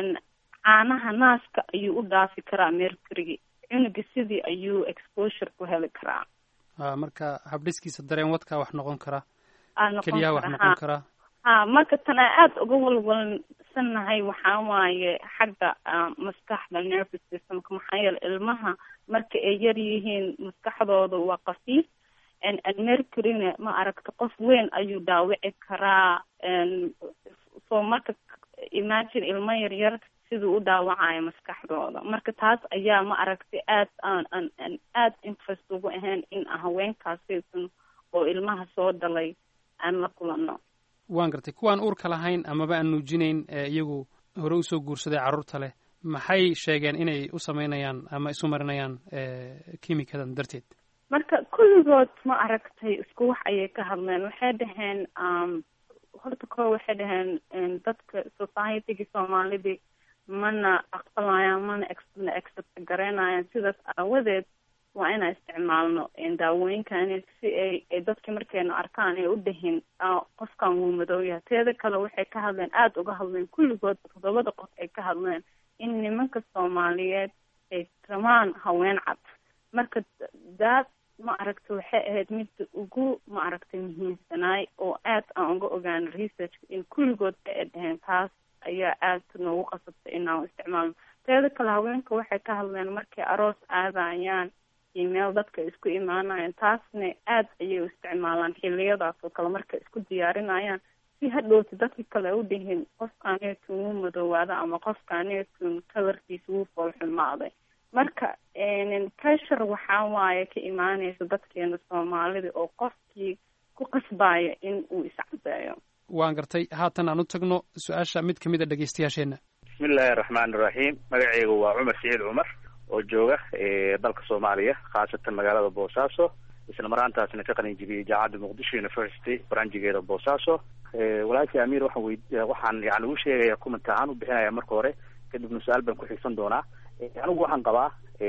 caanaha naaska ayuu u dhaafi karaa mercurygi cunuga sidii ayuu exposure ku heli karaa marka habdhiskiisa dareen wadkaa wax noqon kara noqon keliyaha wax kara, noqon ha. karaa ha marka tan aan aada uga walwalsannahay waxaa waaye xagga ah, maskaxda nervous systemka maxaa yeele ilmaha marka ay yar yihiin maskaxdooda waa qafiif n n mercuryna ma aragta qof weyn ayuu dhaawici karaa n so marka imagine ilmo yaryar siduu u dhaawacayo maskaxdooda marka taas ayaa ma aragtay aad aan aan aan aad interest ugu ahayn in haweenkaasaysan oo ilmaha soo dhalay aan la kulano waan gartay kuwaan uurka lahayn amaba aan nuujinayn ee iyagu hore usoo guursaday carruurta leh maxay sheegeen inay u samaynayaan ama isu marinayaan kimikadan darteed marka kulligood ma aragtay isku wax ayay ka hadleen waxay dhaheen um, horta koo waxay dhaheen um, dadka societygii soomaalidii mana aqbalayaan mana ex- mana accept garaynayaan sidaas aawadeed waa inaan isticmaalno um, daawooyinkan si ay ay dadka markayna arkaan ay u dhahin "Ah, qofkan wuu madow yahay teeda kale waxay ka hadleen aada uga hadleen kulligood toddobada qof ay ka hadleen in nimanka soomaaliyeed ay rabaan haween cad marka daad ma aragta waxay ahayd midda ugu ma aragtay muhiimsanaay oo aad aan uga ogaano researchka in kulligood ay dhaheen taas ayaa aad noogu qasabtay inaan isticmaalno teeda kale haweenka waxay ka hadleen markay aroos aadayaan iyo meel dadka isku imaanayaan taasna aad ayay u isticmaalaan xiliyadaas oo kale markay isku diyaarinayaan si hadhowti dadka kale u dhihin qofkaaneetun wuu madoowaada ama qofkaaneetun kalarkiisa wuu foolxumaaday marka pressure waxaa waaye ka imaanaysa dadkeena soomaalida oo qofkii ku qasbaya in uu iscadeeyo waan gartay haatan aan u tagno su-aasha mid ka mid a dhegeystayaasheenna bismillahi raxmaani raxiim magacayga waa cumar siciid cumar oo jooga eh, dalka soomaaliya khaasatan magaalada boosaaso isla maraantaasna ka qalin jibiyey jaamacadda muqdisho university baranjigeeda boosaaso Eh, walaalkii amiir waxaan wey waxaan yani u sheegaya comment ahaan u bixinaya marka hore kadibna su-aal baan ku xigsan doonaa Eh, anigu waxaan qabaa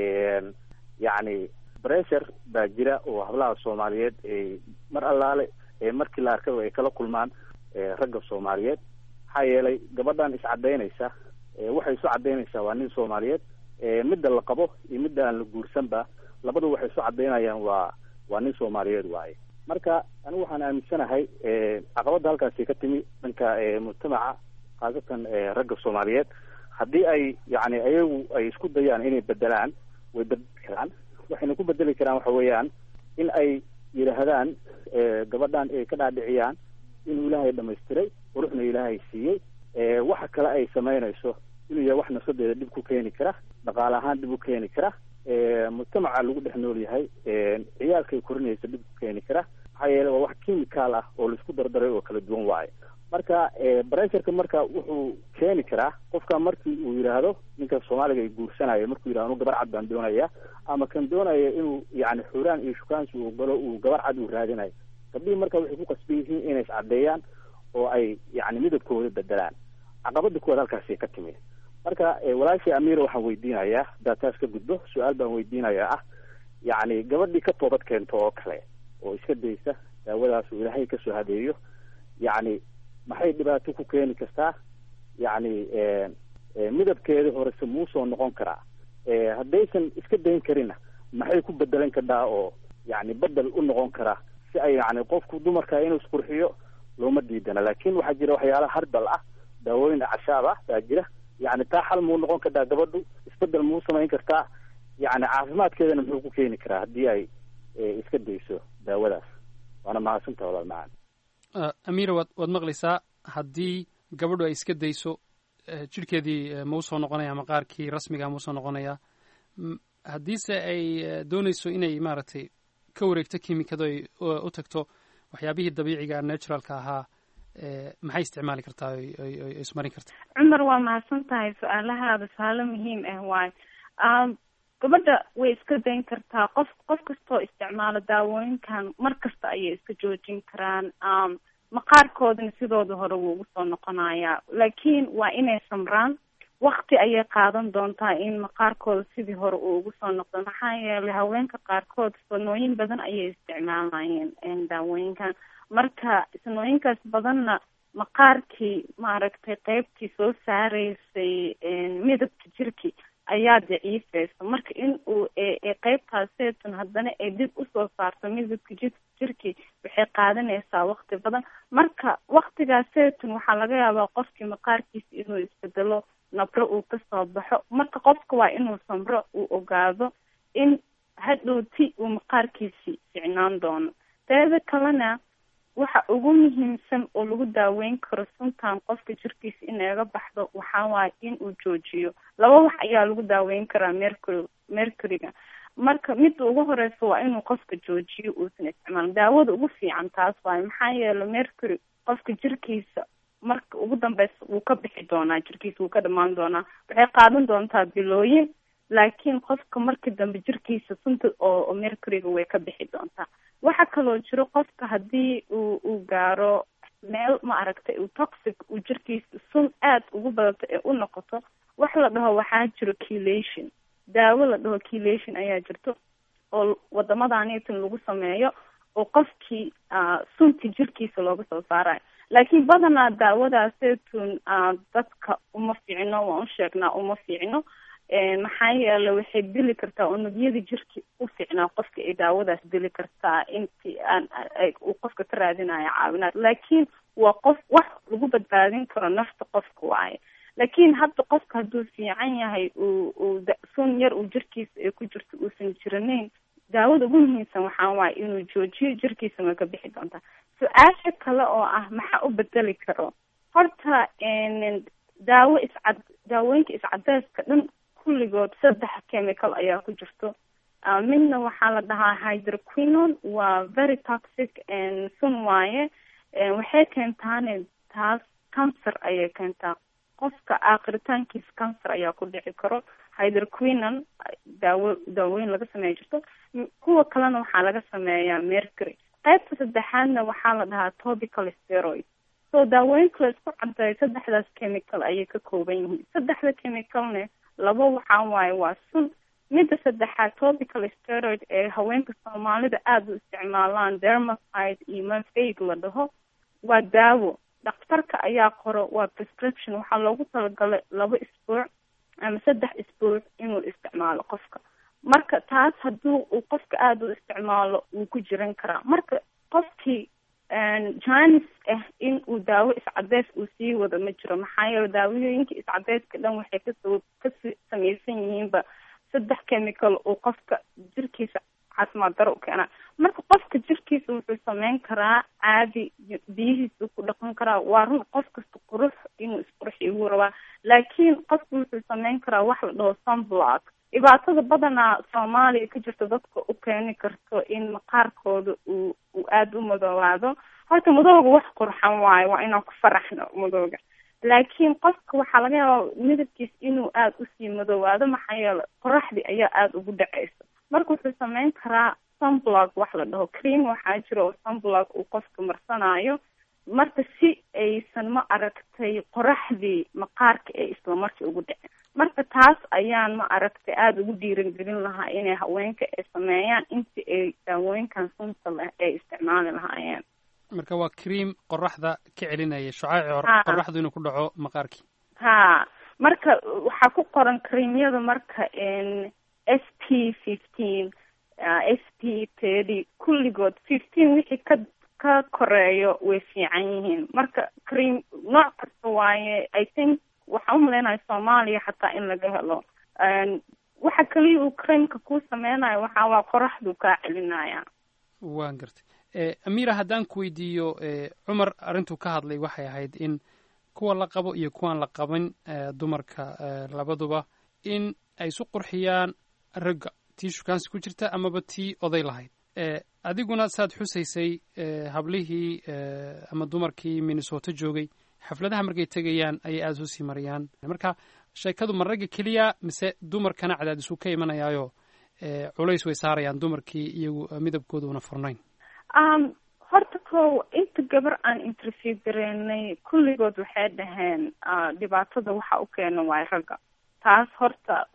yacni pressure baa jira oo hablaha soomaaliyeed ay mar allaale ee markii la arkaba ay kala kulmaan eh, ragga soomaaliyeed maxaa yeelay gabadhan iscadaynaysa eh, waxay isu cadaynaysaa waa nin soomaaliyeed eh, midda la qabo iyo midda aan la guursanba labadu waxay isu cadaynayaan waa waa nin soomaaliyeed waaye marka anigu waxaan aaminsanahay eh, caqabadda halkaasi ka timi dhanka eh, mujtamaca khaasatan eh, ragga soomaaliyeed haddii ay yani ayagu ay isku dayaan inay bedelaan way bedeli karaan waxayna ku bedeli karaan waxa weeyaan in ay yidhaahdaan gabadhan ay ka dhaadhiciyaan inuu ilaahay dhamaystiray quruxna ilaahay siiyey waxa kale ay samaynayso inuu yahay wax nafsadeeda dhib ku keeni kara dhaqaale ahaan dhib u keeni kara mujtamaca lagu dhex nool yahay ciyaalkay korinaysa dhib ku keeni kara maxaa yeele waa wax chemical ah oo laisku dardaray oo kala duwan waaye marka bressurka marka wuxuu keeni karaa qofka markii uu yidhaahdo ninka soomaaliga ay guursanayo markuu yidhahdo anu gabar cad baan doonaya ama kan doonaya inuu yani xuraan iyo shukaansi uu galo uu gabar cad uu raadinayo gabdhihii marka waxay ku qasban yihiin inay iscaddeeyaan oo ay yani midabkooda bedelaan caqabada kuwaad halkaasi ka timid marka walaashii amiira waxaan weydiinayaa haddaad taas ka gudbo su-aal baan weydiinayaa ah yacni gabadhii ka toobad keento oo kale oo iska daysa daawadaas uu ilaahay kasoo hadeeyo yacni maxay dhibaato ku keeni kartaa yacni midabkeeda horese muusoo noqon karaa haddaysan iska dayn karinna maxay ku bedelan kadhaa oo yacni bedel u noqon karaa si ay yacni qofku dumarka inuu isqurxiyo looma diidana laakin waxaa jira waxyaala harbal ah daawooyin cashaab ah baa jira yacni taa xal muu noqon kartaa gabadhu isbedel muu samayn kartaa yacni caafimaadkeedana muxuu ku keeni karaa haddii ay iska dayso daawadaas waana mahadsantaha walaal macaan amiira waad waad maqlaysaa haddii gabadhu ay iska dayso jidhkeedii ma usoo noqonaya maqaarkii rasmiga ma usoo noqonaya haddiise ay doonayso inay maaragtay ka wareegto kimikado ay u tagto waxyaabihii dabiiciga naturalka ahaa maxay isticmaali kartaa oy ismarin kartaa cumar waa mahadsan tahay su-aalahaada su-aalo muhiim ah waayo gabadha way iska dayn kartaa qof qof kastoo isticmaalo daawooyinkan mar kasta ayay iska joojin karaan maqaarkoodana sidooda hore wuu ugu soo noqonayaa laakiin waa inay samraan wakti ayay qaadan doontaa in maqaarkooda sidii hore uu ugu soo noqdo maxaa yeelay haweenka qaarkood sanooyin badan ayay isticmaalayeen daawooyinkan marka sanooyinkaas badanna maqaarkii maaragtay qeybtii soo saareysay midabka jirki ayaa daciifeysa marka in uu qeybtaaseetun haddana ay dib usoo saarto midabka ji jirkii waxay qaadanaysaa wakti badan marka waktigaaseetun waxaa laga yaabaa qofkii maqaarkiisa inuu isbedelo nabro uu kasoo baxo marka qofka waa inuu samro uu ogaado in hadhowti uu maqaarkiisi ficnaan doono teeda kalena waxa ugu muhiimsan oo lagu daaweyn karo suntan qofka jirkiisa inaga baxdo waxaa waaye in uu joojiyo laba wax ayaa lagu daaweyn karaa mercury mercuryga marka midda ugu horeysa waa inuu qofka joojiyo uusan isticmaalin daawada ugu fiican taas waaye maxaa yeele mercury qofka jirkiisa marka ugu dambeysa wuu ka bixi doonaa jirkiisa wuu ka dhamaan doonaa waxay qaadan doontaa bilooyin laakiin qofka marka dambe jirkiisa sunta oo mercuryga way ka bixi doontaa waxaa kaloo jiro qofka haddii uu uu gaaro meel ma aragtay uu toxic uu jirkiisa sun aada ugu badato ee u noqoto wax la dhaho waxaa jiro kilation daawo la dhaho kilation ayaa jirto oo wadamadaanitan lagu sameeyo oo qofkii sunti jirkiisa looga soo saarayo laakiin badanaa daawadaaseetun dadka uma fiicno waan u sheegnaa uma fiicno maxaa yeele waxay dili kartaa unugyada jirki u fiicnaa qofka ay daawadaas dili kartaa intii aan uu qofka ka raadinayo caawinaad laakiin waa qof wax lagu badbaadin karo nafta qofka waaye laakiin hadda qofka hadduu fiican yahay uu uu sun yar uu jirkiisa ay ku jirto uusan jiranayn daawada ugu muhiimsan waxaa waaye inuu joojiyo jirkiisa way ka bixi doontaa su-aasha kale oo ah maxaa u bedeli karo horta daawo iscad daawooyinka iscadeyska dhan kulligood saddex chemical ayaa ku jirto midna waxaa la dhahaa hydroquinon waa very toxic sun waaye waxay keentaane taas cancer ayay keentaa qofka aakritaankiisa cancer ayaa ku dhici karo hydroquinon daawo daawooyin laga sameeya jirto kuwa kalena waxaa laga sameeyaa mercury qaybta saddexaadna waxaa la dhahaa topical steroid so daawooyinka la isku cadeeyo saddexdaas chemical ayay ka kooban yihiin saddexda chemicalne laba waxaa waaye waa sun midda saddexaad topical steroid ee haweenka soomaalida aada u isticmaalaan dermacide iyo mafeig la dhaho waa daawo dhakhtarka ayaa qoro waa prescription waxaa loogu talagalay laba isbuuc ama saddex isbuuc inuu isticmaalo qofka marka taas haddii uu qofka aada u isticmaalo wuu ku jiran karaa marka qofkii janis ah in uu daawo iscadeys uu sii wado ma jiro maxaa yeele daawooyinka iscadeyska dhan waxay kasoo ka samaysan yihiinba saddex chemical uu qofka jirkiisa caafimaad daro u keena marka qofka jirkiisa wuxuu sameyn karaa caadi biyihiisa ku dhaqan karaa waa run qof kasta qurux inuu isqurxiyo wuu rabaa laakiin qofka wuxuu sameyn karaa wax la dhaho sunblock dhibaatada badanaa soomaaliya ka jirta dadka u keeni karto in maqaarkooda uu uu aada u madoobaado horta madooga wax qurxan waayo waa inaan ku faraxno madooga laakiin qofka waxaa laga yaabaa midabkiis inuu aada usii madoobaado maxaa yeele qoraxdii ayaa aada ugu dhaceysa marka wuxuu sameyn karaa sunblock wax la dhaho cream waxaa jira oo sunblock uu qofka marsanayo marka si aysan ma aragtay qoraxdii maqaarka ee islamarkii ugu dhicin marka taas ayaan ma aragtay aada ugu dhiirangelin lahaa inay haweenka ay sameeyaan intii ay daawooyinkan sunta leh ay isticmaali lahaayeen marka waa cream qoraxda ka celinaya shucaaci Ha. qoraxdu inuu ku dhaco maqaarkii ha marka waxaa ku qoran creamyada marka n s p fifteen s p thirty kulligood fifteen wixii ka ka koreeyo way fiican yihiin marka cream nooc kasta waaye i think waxaan umaleynaya soomaaliya xataa in laga helo N waxa kaliya uu creamka kuu sameynayo waxaa waa qoraxdu kaa celinaya waan gartay Eh, amira haddaan ku weydiiyo eh, cumar arrintuu ka hadlay waxay ahayd in kuwa la qabo iyo kuwaan la qabin eh, dumarka eh, labaduba in ay isu qurxiyaan ragga tii shukaansi ku jirta amaba tii oday lahayd Eh, adiguna saad xusaysay eh, hablihii eh, ama dumarkii minnesota joogay xafladaha markay tegayaan ayay aada u sii mariyaan marka sheekadu ma ragga keliya mise dumarkana cadaadisuu ka imanayaayo eh, culays way saarayaan dumarkii iyagu eh, midabkooda una furnayn um horta ko inta gabar aan interview gareynay kulligood waxay dhaheen ah, dhibaatada waxa u keena waay ragga taas horta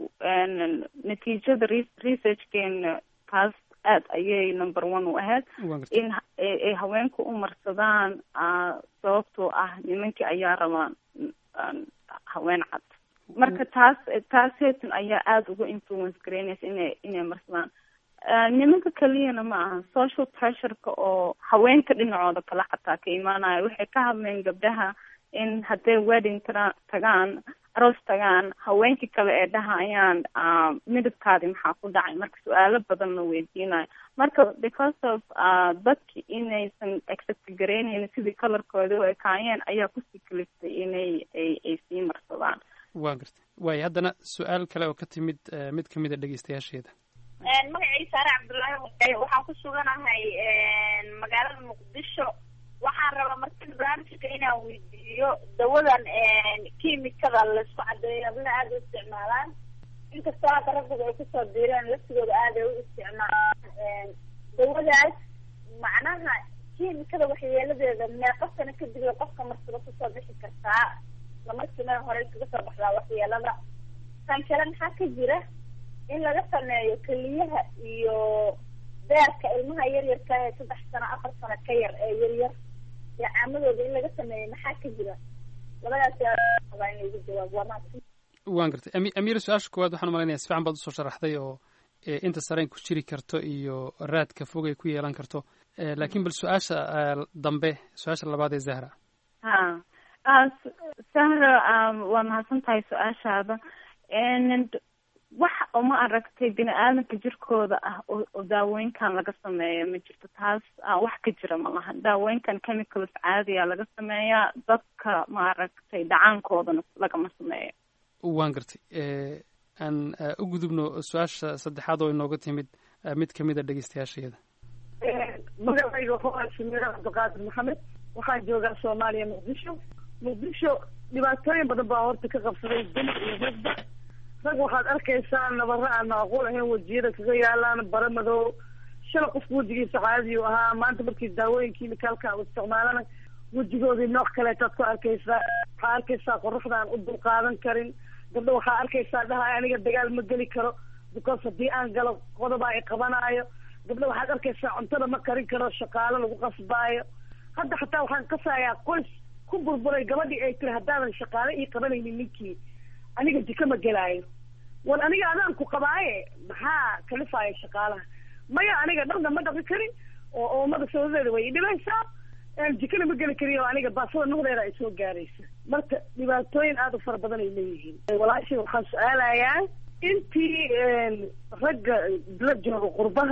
n natiijada re- researchkeena taas aad ayay number one u ahayd waan gartay in ha- ay ay haweenku u marsadaan ah, sababtoo ah nimankii ayaa rabaan mm, haween cad marka taas taas heetan ayaa aada uga influence gareynaysa inay inay marsadaan Ah, nimanka keliyana ma aha social pressureka oo haweenka dhinacooda kale xataa ka imaanaya waxay ka hadleen gabdhaha in hadday wedding tara tagaan aroos tagaan haweenkii kale ee dhahayaan ah, midabkaadi maxaa ku dhacay marka su-aalo badan la weydiinayo marka because of ah, dadki inaysan accept gareynaynin sidii colorkooda u ekaayeen ayaa kusii kaliftay inay ay ay sii marsadaan waan gartay waayo haddana su-aal kale oo ka timid eh, mid ka mid a dhegeystayaasheeda magacii saare cabdullaahi wadaye waxaan ku suganahay magaalada muqdisho waxaan rabaa marka barnaamijka inaan weydiiyo dawadan kiimikada laisku cadeeyo hablaha aada u isticmaalaan inkastoo hadda raggood ay kusoo diireen laftigooda aada ay u isticmaalaan dawadaas macnaha kiimikada waxyeeladeeda meeqa sano kadib ay qofka marsado kusoo bixi kartaa lamarkiina hore kaga soo baxdaa waxyeelada tan kale maxaa ka jira in laga sameeyo keliyaha iyo beerka ilmaha yaryarka ee saddex sano afar sano ka yar ee yaryar iyo caamadooda in laga sameeyo maxaa ka jira labadaas yaa in lagu jawaabo waa mahadsan waan gartay Ami- amiira su-aasha koowaad waxaan umalaynaya si fiican baad usoo sharaxday oo eh, inta sareen ku jiri karto iyo raadka fog ay ku yeelan karto Eh, laakiin bal su-aasha eh, dambe su-aasha labaad ee zahra ha ah, S- sahra um, waa mahadsan tahay su-aashaada And wax uma aragtay bini aadamka jirkooda ah oo oo daawooyinkan laga sameeyo ma jirto taas ah, wax ka jira ma laha daawooyinkan chemicals caadiya laga sameeyaa dadka ma aragtay dhacaankoodana lagama sameeyo waan gartay Eh, aan eh, u gudubno su-aasha saddexaad oo inooga timid eh, mid ka mid a dhegeystayaasheeda magacayga wuxuu ahaa shamiira cabdiqaadir maxamed waxaan joogaa soomaaliya muqdisho muqdisho dhibaatooyin badan baa horta ka qabsaday dumar iyo ragba rag waxaad arkaysaa nabaro aan macquul ahayn wejiyada kaga yaalaan bara madow shala qofku wejigiisa caadiyu ahaa maanta markii daawooyin kiimikaalka u isticmaalana wejigoodii nooc kaleetaad ku arkaysaa waxaa arkaysaa qoraxda aan u dulqaadan karin gabdho waxaa arkaysaa dhaha aniga dagaal ma geli karo because haddii aan galo qodobaa i qabanaayo gabdho waxaad arkaysaa cuntada ma karin karo shaqaalo lagu qasbaayo hadda xataa waxaan kasayaa qoys ku burburay gabadhii ay tiri haddaadan shaqaale ii qabanaynin ninkii aniga jiko ma gelaayo war aniga adaan ku qabaaye maxaa kalifaya shaqaalaha maya aniga dharna ma dhaqi karin oo oomada sabadeeda way idhibaysaa jikana ma geli kariyo aniga baasada nuqdeeda ay soo gaaraysa marka dhibaatooyin aada u fara badan ay leeyihiin walaashii waxaan su-aalayaa intii ragga la jooga qurbaha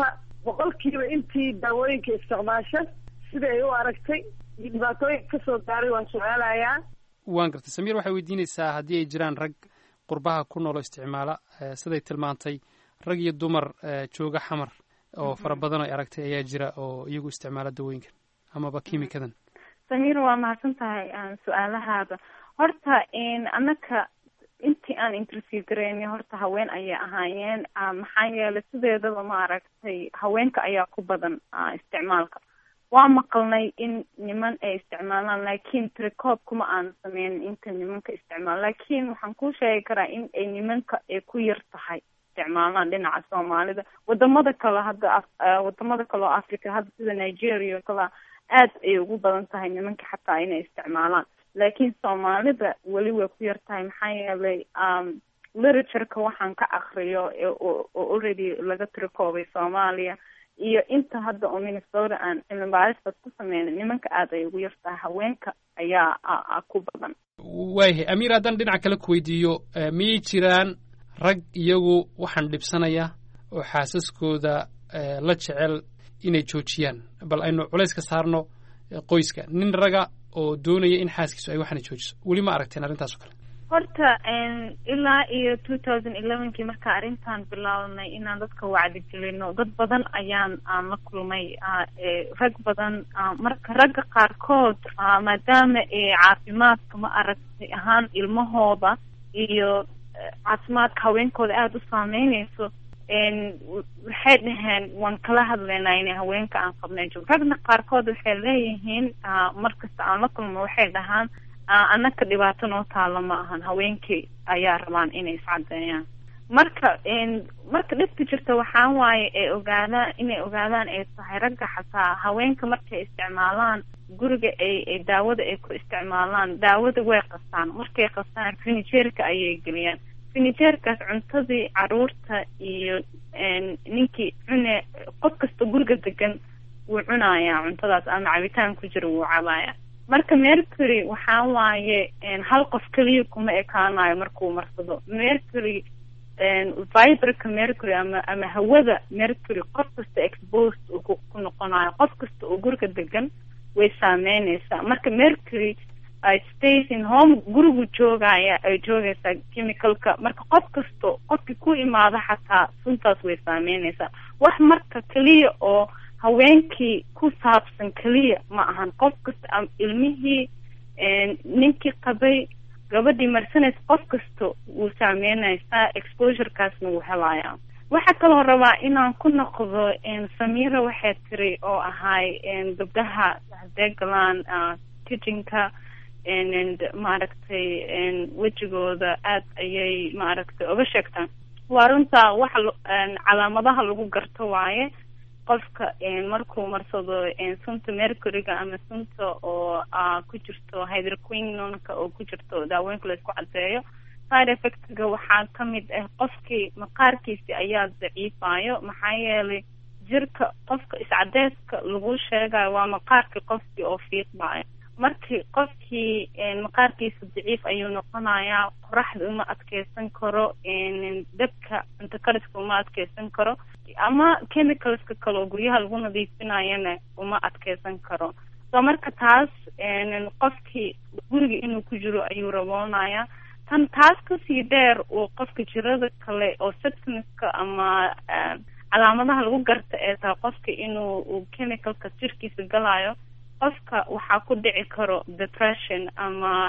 boqolkiiba intii daawooyinka isticmaasha sida ay u aragtay iyo dhibaatooyinka kasoo gaaray waan su-aalayaa waan gartay samiir waxay weydiinaysaa haddii ay jiraan rag qurbaha ku noolo isticmaala siday tilmaantay rag iyo dumar jooga xamar oo fara badan ay aragtay ayaa jira oo iyagu isticmaala dawooyinkan amaba kiimikadan samiir waa mahadsan tahay su-aalahaada horta annaka intii aan interview gareynay horta haween ayay ahaayeen maxaa yeelay sideedaba ma aragtay haweenka ayaa ku badan isticmaalka waa maqalnay in niman ay isticmaalaan laakiin tricoob kuma aan sameynin inta nimanka isticmaal laakiin waxaan kuu sheegi karaa in ay nimanka ay ku yar tahay isticmaalaan dhinaca soomaalida wadamada kale hadda wadamada kale oo africa hadda sida nigeria o kale aad ay ugu badan tahay nimanka xataa inay isticmaalaan laakiin soomaalida weli way ku yar tahay maxaa yeelay literatureka waxaan ka akriyo oo already laga trikoobay soomaaliya iyo inta hadda oo minnesota aan cilmi baaristas ku sameynay nimanka aad ay ugu yartahay haweenka ayaa ku badan waayahay amiir haddaan dhinaca kale ku weydiiyo miyay jiraan rag iyagu waxaan dhibsanaya oo xaasaskooda la jecel inay joojiyaan bal aynu culays ka saarno qoyska nin raga oo doonaya in xaaskiisu ay waxaana joojiso weli ma aragteen arrintaas o kale horta ilaa iyo two thousand elevenkii markaa arrintan bilaabnay inaan dadka wacdi gelino dad badan ayaan aan la kulmay rag badan marka ragga qaarkood maadaama caafimaadka ma aragtay ahaan ilmahooda iyo caafimaadka haweenkooda aada u saameyneyso waxay dhaheen waan kala hadlaynaa inay haweenka aan qabnay joog ragna qaarkood waxay leeyihiin markasta aan la kulmo waxay dhahaan annaka dhibaato noo taalo ma ahan haweenkii ayaa rabaan inay iscadeeyaan marka marka dhibka jirta waxaa waaye ay ogaadaan inay ogaadaan ay tahay ragga xataa haweenka markay isticmaalaan guriga ay ay daawada ay ku isticmaalaan daawada way qastaan markay qastaan finijeerka ayay geliyaan finijeerkaas cuntadii caruurta iyo ninkii cune qof kasta guriga degan wuu cunayaa cuntadaas ama cabitaan ku jira wuu cabaaya marka mercury waxaa waaye hal qof keliya kuma ekaanayo markuu marsado mercury viberka mercury ama ama hawada mercury qof kasta exposed uu ku noqonayo qof kasta oo guriga degan way saameyneysaa marka mercury station home gurigu joogaya ay joogaysaa chemicalka marka qof kasto qofkii ku imaado xataa suntaas way saameyneysaa wax marka keliya oo haweenkii ku saabsan keliya ma ahan qof kasta ilmihii ninkii qabay gabadhii marsanaysa qof kasta wuu saameynaysaa exposurekaasna wuu helayaa waxaa kaloo rabaa inaan ku noqdo samira waxay tiri oo ahay gabdhaha hadee galaan kitchenka maaragtay wejigooda aad ayay maaragtay oga sheegtaan waa runtaa waxa calaamadaha lagu garto waaye qofka markuu marsado sunta mercuryga ama sunta oo ku jirto hydroquinonka oo ku jirto daawooyinka laisku cadeeyo side effectga waxaa kamid ah qofkii maqaarkiisi ayaa daciifayo maxaa yeelay jirka qofka iscadeyska lagu sheegayo waa maqaarkii qofkii oo fiiqbayo markii qofkii maqaarkiisa daciif ayuu noqonayaa qoraxda uma adkeysan karo dabka cunto kariska uma adkeysan karo ama chemicalska kale oo guryaha lagu nadiifinayana uma adkeysan karo so marka taas qofkii guriga inuu ku jiro ayuu raboonaya tan taas kasii dheer uu qofka jirada kale oo symptomska ama calaamadaha lagu garta ee tahay qofka inuu chemicalka jirkiisa galayo qofka waxaa ku dhici karo depression ama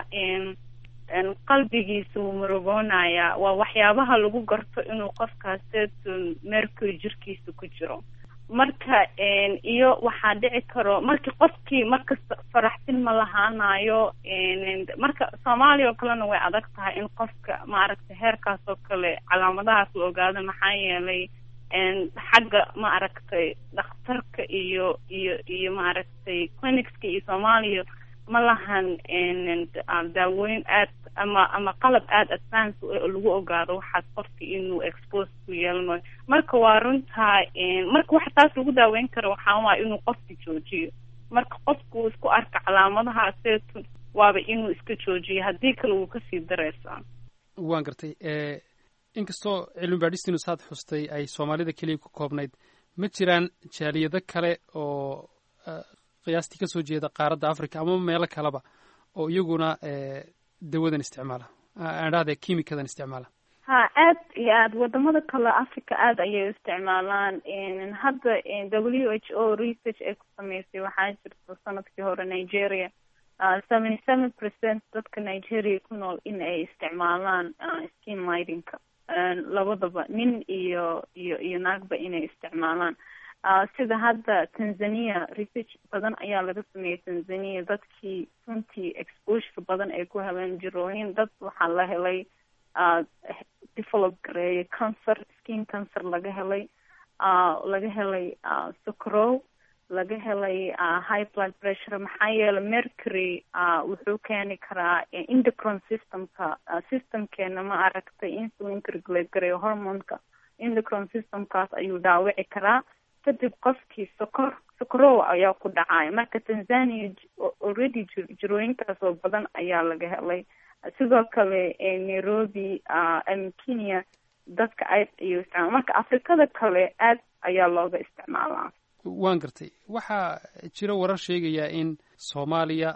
qalbigiisa wuu murugoonaya waa waxyaabaha lagu garto inuu qofkaas mercury jirkiisa ku jiro marka iyo waxaa dhici karo markii qofkii markasta faraxsin ma lahaanayo marka soomaaliya oo kalena way adag tahay in qofka maaragtay heerkaas oo kale calaamadahaas la ogaado maxaa yeelay xagga ma aragtay dhakhtarka iyo iyo iyo maaragtay clinicska iyo soomaaliya ma lahan daawooyin aad ama ama qalab aada advance lagu ogaado waxaas qofka inuu expose ku yeelanayo marka waa runtaa marka waxa taas lagu daaweyn karo waxaa waaya inuu qofka joojiyo marka qofku uu isku arka calaamadaha seetu waaba inuu iska joojiyo haddii kale wuu kasii dareysaa waan gartay inkastoo cilmi baadhistiinu saad xustay ay soomaalida keliya ku koobnayd ma jiraan jaaliyado kale oo qiyaastii kasoo jeeda qaaradda africa ama meelo kaleba oo iyaguna dawadan isticmaala adhahde kimikadan isticmaala ha aad iyo aad wadamada kale africa aada ayay u isticmaalaan hadda w h o research ay ku sameysay waxaa jirta sanadkii hore nigeria seventy seven percent dadka nigeria ku nool in ay isticmaalaan skin lightingka labadaba nin iyo iyo iyo naagba inay isticmaalaan sida hadda tanzania research badan ayaa laga sameeyay tanzania dadkii runtii exposure badan ay ku heleen jirooyin dad waxaa la helay develop gareeyay cancer skin cancer laga helay laga helay socrow laga helay high blood pressure maxaa yeelay mercury wuxuu keeni karaa endocrine systemka systemkeena ma aragtay insulinka regulate gareeyo hormonka endocrine systemkaas ayuu dhaawici karaa kadib qofkii sokor sokorow ayaa ku dhacaya marka tanzania already jirooyinkaas oo badan ayaa laga helay sidoo kale nairobi kenya dadka aad ayuu isticmaala marka afrikada kale aad ayaa looga isticmaalaa waan gartay waxaa jira warar sheegayaa in soomaaliya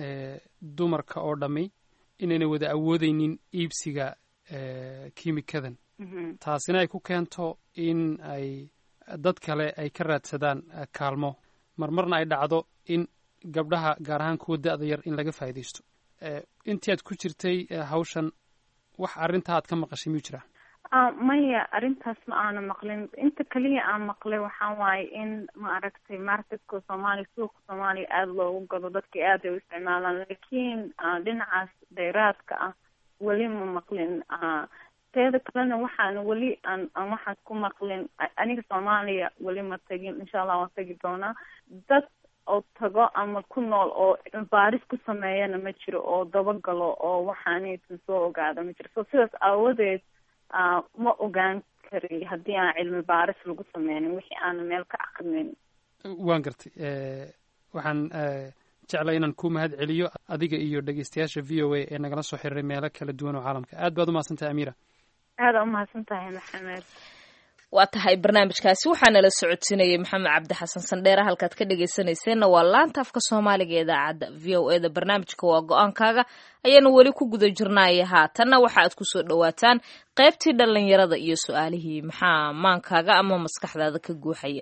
dumarka oo dhammi inayna wada awoodeynin iibsiga kiimikadan taasina ay ku keento in ay dad kale ay ka raadsadaan kaalmo marmarna ay dhacdo in gabdhaha gaar ahaan kuwa da-da yar in laga faa'iidaysto intii aad ku jirtay hawshan wax arrintaa aad ka maqashay miyuu jiraa maya arrintaas ma aana maqlin inta kaliya aan maqlay waxaa waaye in ma aragtay marketka soomaaliya suuqa soomaaliya aada loogu gado dadka aad ay u isticmaalaan laakiin dhinacaas dheeraadka ah weli ma maqlin teeda kalena waxaan weli aan aan waxaas ku maqlin aniga soomaaliya weli ma tagin insha allah waan tagi doonaa dad oo tago ama ku nool oo baaris ku sameeyana ma jiro oo dabagalo oo waxaanaysan soo ogaada ma jiro so sidaas aawadeed ma ogaan kari haddii aan cilmi baaris lagu sameynin wixii aana meel ka aqrinin waan gartay waxaan jeclay inaan ku mahad celiyo adiga iyo dhegeystayaasha v o a ee nagala soo xiriiray meelo kala duwan oo caalamka aad baad umahadsantahay amira aada umahadsan tahay maxamed waa tahay barnaamijkaasi waxaa nala socodsiinayay maxamed cabdi xasan sandheere halkaad ka dhegeysanayseena waa laanta afka soomaaliga ee idaacadda v o e da barnaamijka waa go-aankaaga ayaanu weli ku guda jirnaaye haatanna waxa aad kusoo dhawaataan qaybtii dhallinyarada iyo su-aalihii maxaa maankaaga ama maskaxdaada ka guuxaya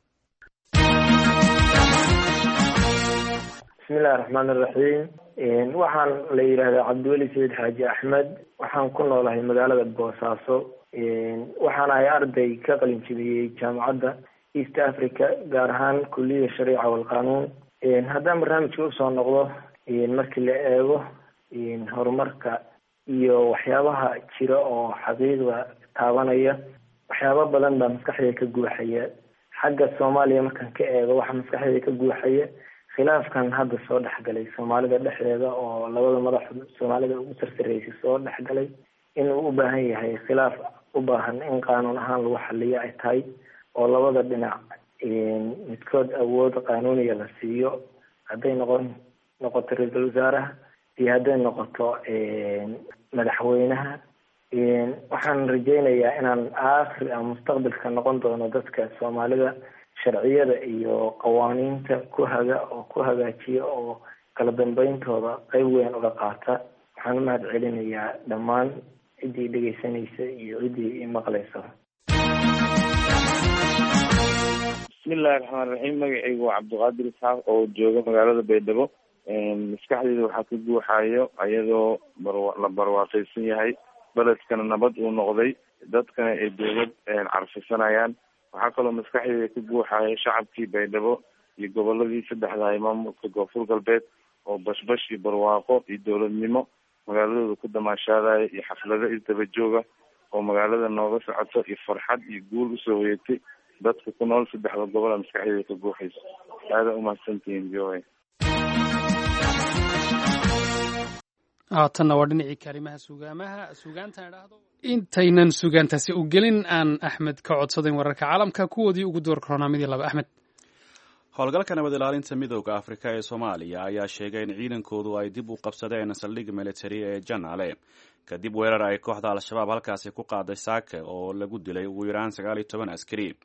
bismillahi raxmaan iraxiim waxaan la yidhaahdaa cabdiweli sayid xaaji axmed waxaan ku noolahay magaalada boosaaso waxaan ahay arday ka qalin jebiyey jaamacadda east africa gaar ahaan kuliyada shariica walqanuun haddaan barnaamijka usoo noqdo markii la eego horumarka iyo waxyaabaha jira oo xaqiiqda taabanaya waxyaaba badan baa maskaxdayda ka guuxaya xagga soomaaliya markaan ka eego waxaa maskaxdayda ka guuxaya khilaafkan hadda soo dhexgalay soomaalida dhexdeeda oo labada madax soomaalida ugu sarsareysay soo dhexgalay inuu u baahan yahay khilaaf u baahan in qaanuun ahaan lagu xaliyo ay tahay oo labada dhinac midkood awood qaanuuniya la siiyo hadday noqon noqoto ra-iisul wasaaraha iyo hadday noqoto madaxweynaha waxaan rajeynayaa inaan aakhir a mustaqbalka noqon doono dadka soomaalida sharciyada iyo qawaaniinta ku haga oo ku hagaajiya oo kala dambeyntooda qeyb weyn uga qaata waxaan u mahad celinayaa dhammaan ciddii dhegeysanaysa iyo ciddii imaqlaysa bismillahi raxmaan raxiim magacaygu waa cabdiqaadir isxaaq oo jooga magaalada baydhabo maskaxdeyda waxaa ka guuxayo ayadoo barwa- la barwaaqaysan yahay beledkana nabad uu noqday dadkana ay dowlad carfisanayaan waxaa kaloo maskaxdeyda ka guuxayo shacabkii baydhabo iyo goboladii saddexda ay maamulka koonfur galbeed oo bashbash iyo barwaaqo iyo dowladnimo magaaladooda ku damaashaadaya iyo xaflado isdaba jooga oo magaalada nooga socoto iyo farxad iyo guul usoo weeyatay dadka ku nool saddexda gobola maskaxdeyda ka guuxayso aada umahadsantihiin v o a haatanna waa dhinacii kaalimaha sugaamaha sugaantan idhaahdo intaynan sugaantaasi u gelin aan axmed ka codsadayn wararka caalamka kuwoodii ugu door koronaamidii laba axmed howlgalka nabad ilaalinta midooda afrika ee soomaaliya ayaa sheegay in ciidankoodu ay dib u qabsadeen saldhig militari ee janaale kadib weerar ay kooxda al-shabaab halkaasi ku qaaday saake oo lagu dilay ugu yaraan sagaal iyo toban askari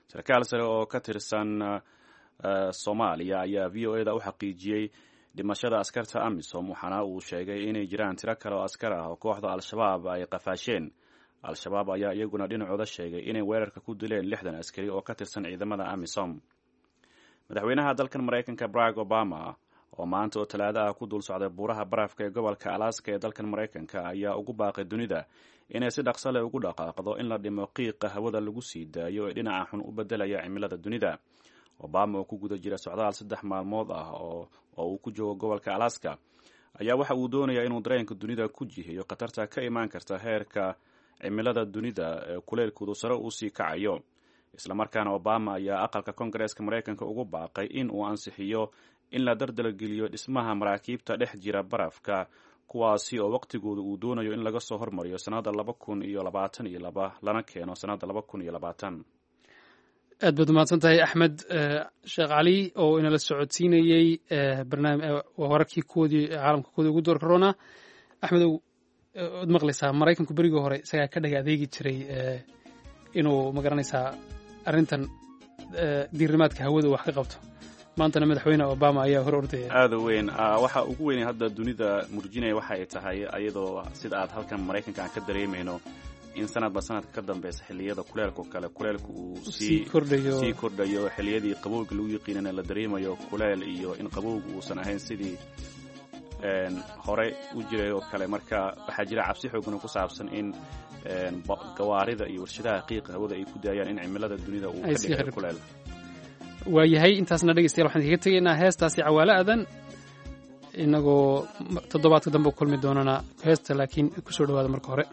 sarkaal sare oo ka tirsan soomaaliya ayaa v o eda u xaqiijiyey dhimashada askarta amisom waxaana uu sheegay inay jiraan tiro kale oo askar ah oo kooxda al-shabaab ay qafaasheen al-shabaab ayaa iyaguna dhinacooda sheegay inay weerarka ku dileen lixdan askari oo ka tirsan ciidamada amisom madaxweynaha dalkan maraykanka barack obama oo maanta oo talaado ah ku dul socday buuraha barafka ee gobolka alaska ee dalkan maraykanka ayaa ugu baaqay dunida inay si dhaqso leh ugu dhaqaaqdo in la dhimo qiiqa hawada lagu sii daayo ee dhinaca xun u bedelaya cimilada dunida obama oo ku guda jira socdaal saddex maalmood ah oo uu ku joogo gobolka alaska ayaa waxa uu doonayaa inuu dareenka dunida ku jihiyo khatarta ka imaan karta heerka cimilada dunida ee kuleylkoodu sare uu sii kacayo islamarkaana obama ayaa aqalka kongareeska maraykanka ugu baaqay in uu ansixiyo in la dardalgeliyo dhismaha maraakiibta dhex jira barafka kuwaasi oo waqtigooda uu doonayo in laga soo hormariyo sannada laba kun iyo labaatan iyo laba lana keeno sannada laba kun iyo labaatan aad baad umahadsan tahay axmed sheekh cali oo inala socodsiinayey wararkii koodii caalamka koodii ugu door corona axmed waad maqlaysaa maraykanku berigii hore isagaa ka dhaga adeegi jiray inuu magaranaysaa arrintan diirimaadka hawada wax ka qabto maantana madaxweyne obama ayaa hor ordaya aada weyn waxa ugu weyn hadda dunida murjinaya waxa ay tahay iyadoo sida aad halkan maraykanka aan ka dareemayno in sanadba sanadka ka dambeysa xilliyada kuleelka kale kuleelka uu sii kordhayo xilliyadii qabowga lagu yiqiinana la dareemayo kuleel iyo in qabowga uusan ahayn sidii hore u jiray oo kale marka waxaa jira cabsi xoogana ku saabsan in gawaarida iyo warshadaha qiiqa hawada ay ku daayaan in cimilada dunida uu ka dhigayo kuleel waayahay intaasna dhegeystayaal waxaan kaga tegaynaa heestaasi cawaalo adan inagoo toddobaadka dambe u kulmi doonana heesta laakiin kusoo dhawaada marka hore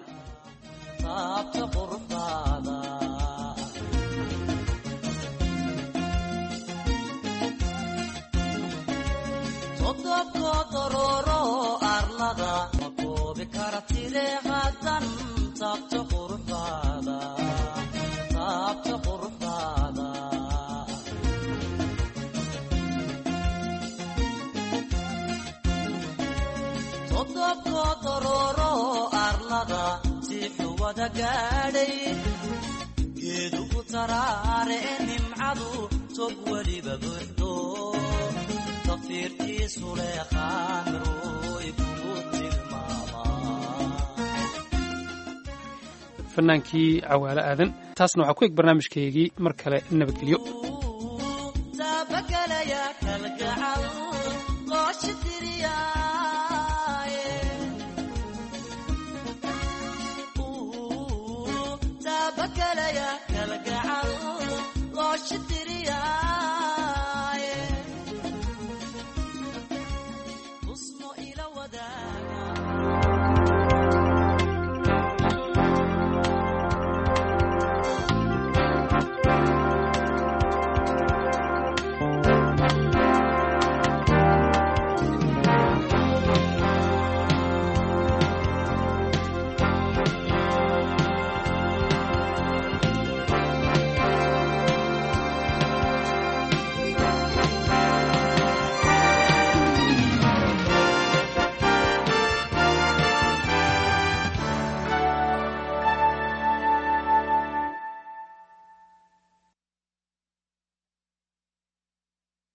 geedugu taraare nimcadu tog weliba buuxdo tafiirtiisu leeqaan ruuy kugu fanaankii cawaalo aadan taasna waxaa ku eg barnaamijkaygii mar kale nabadgelyo tilmaamalaya kalgacal qoosha diriyaaye taabakalaya kalgacal qoosha diriyaaye husno ila wadaaga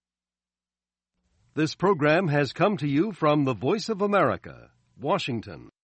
This program has come to you from the Voice of America, Washington.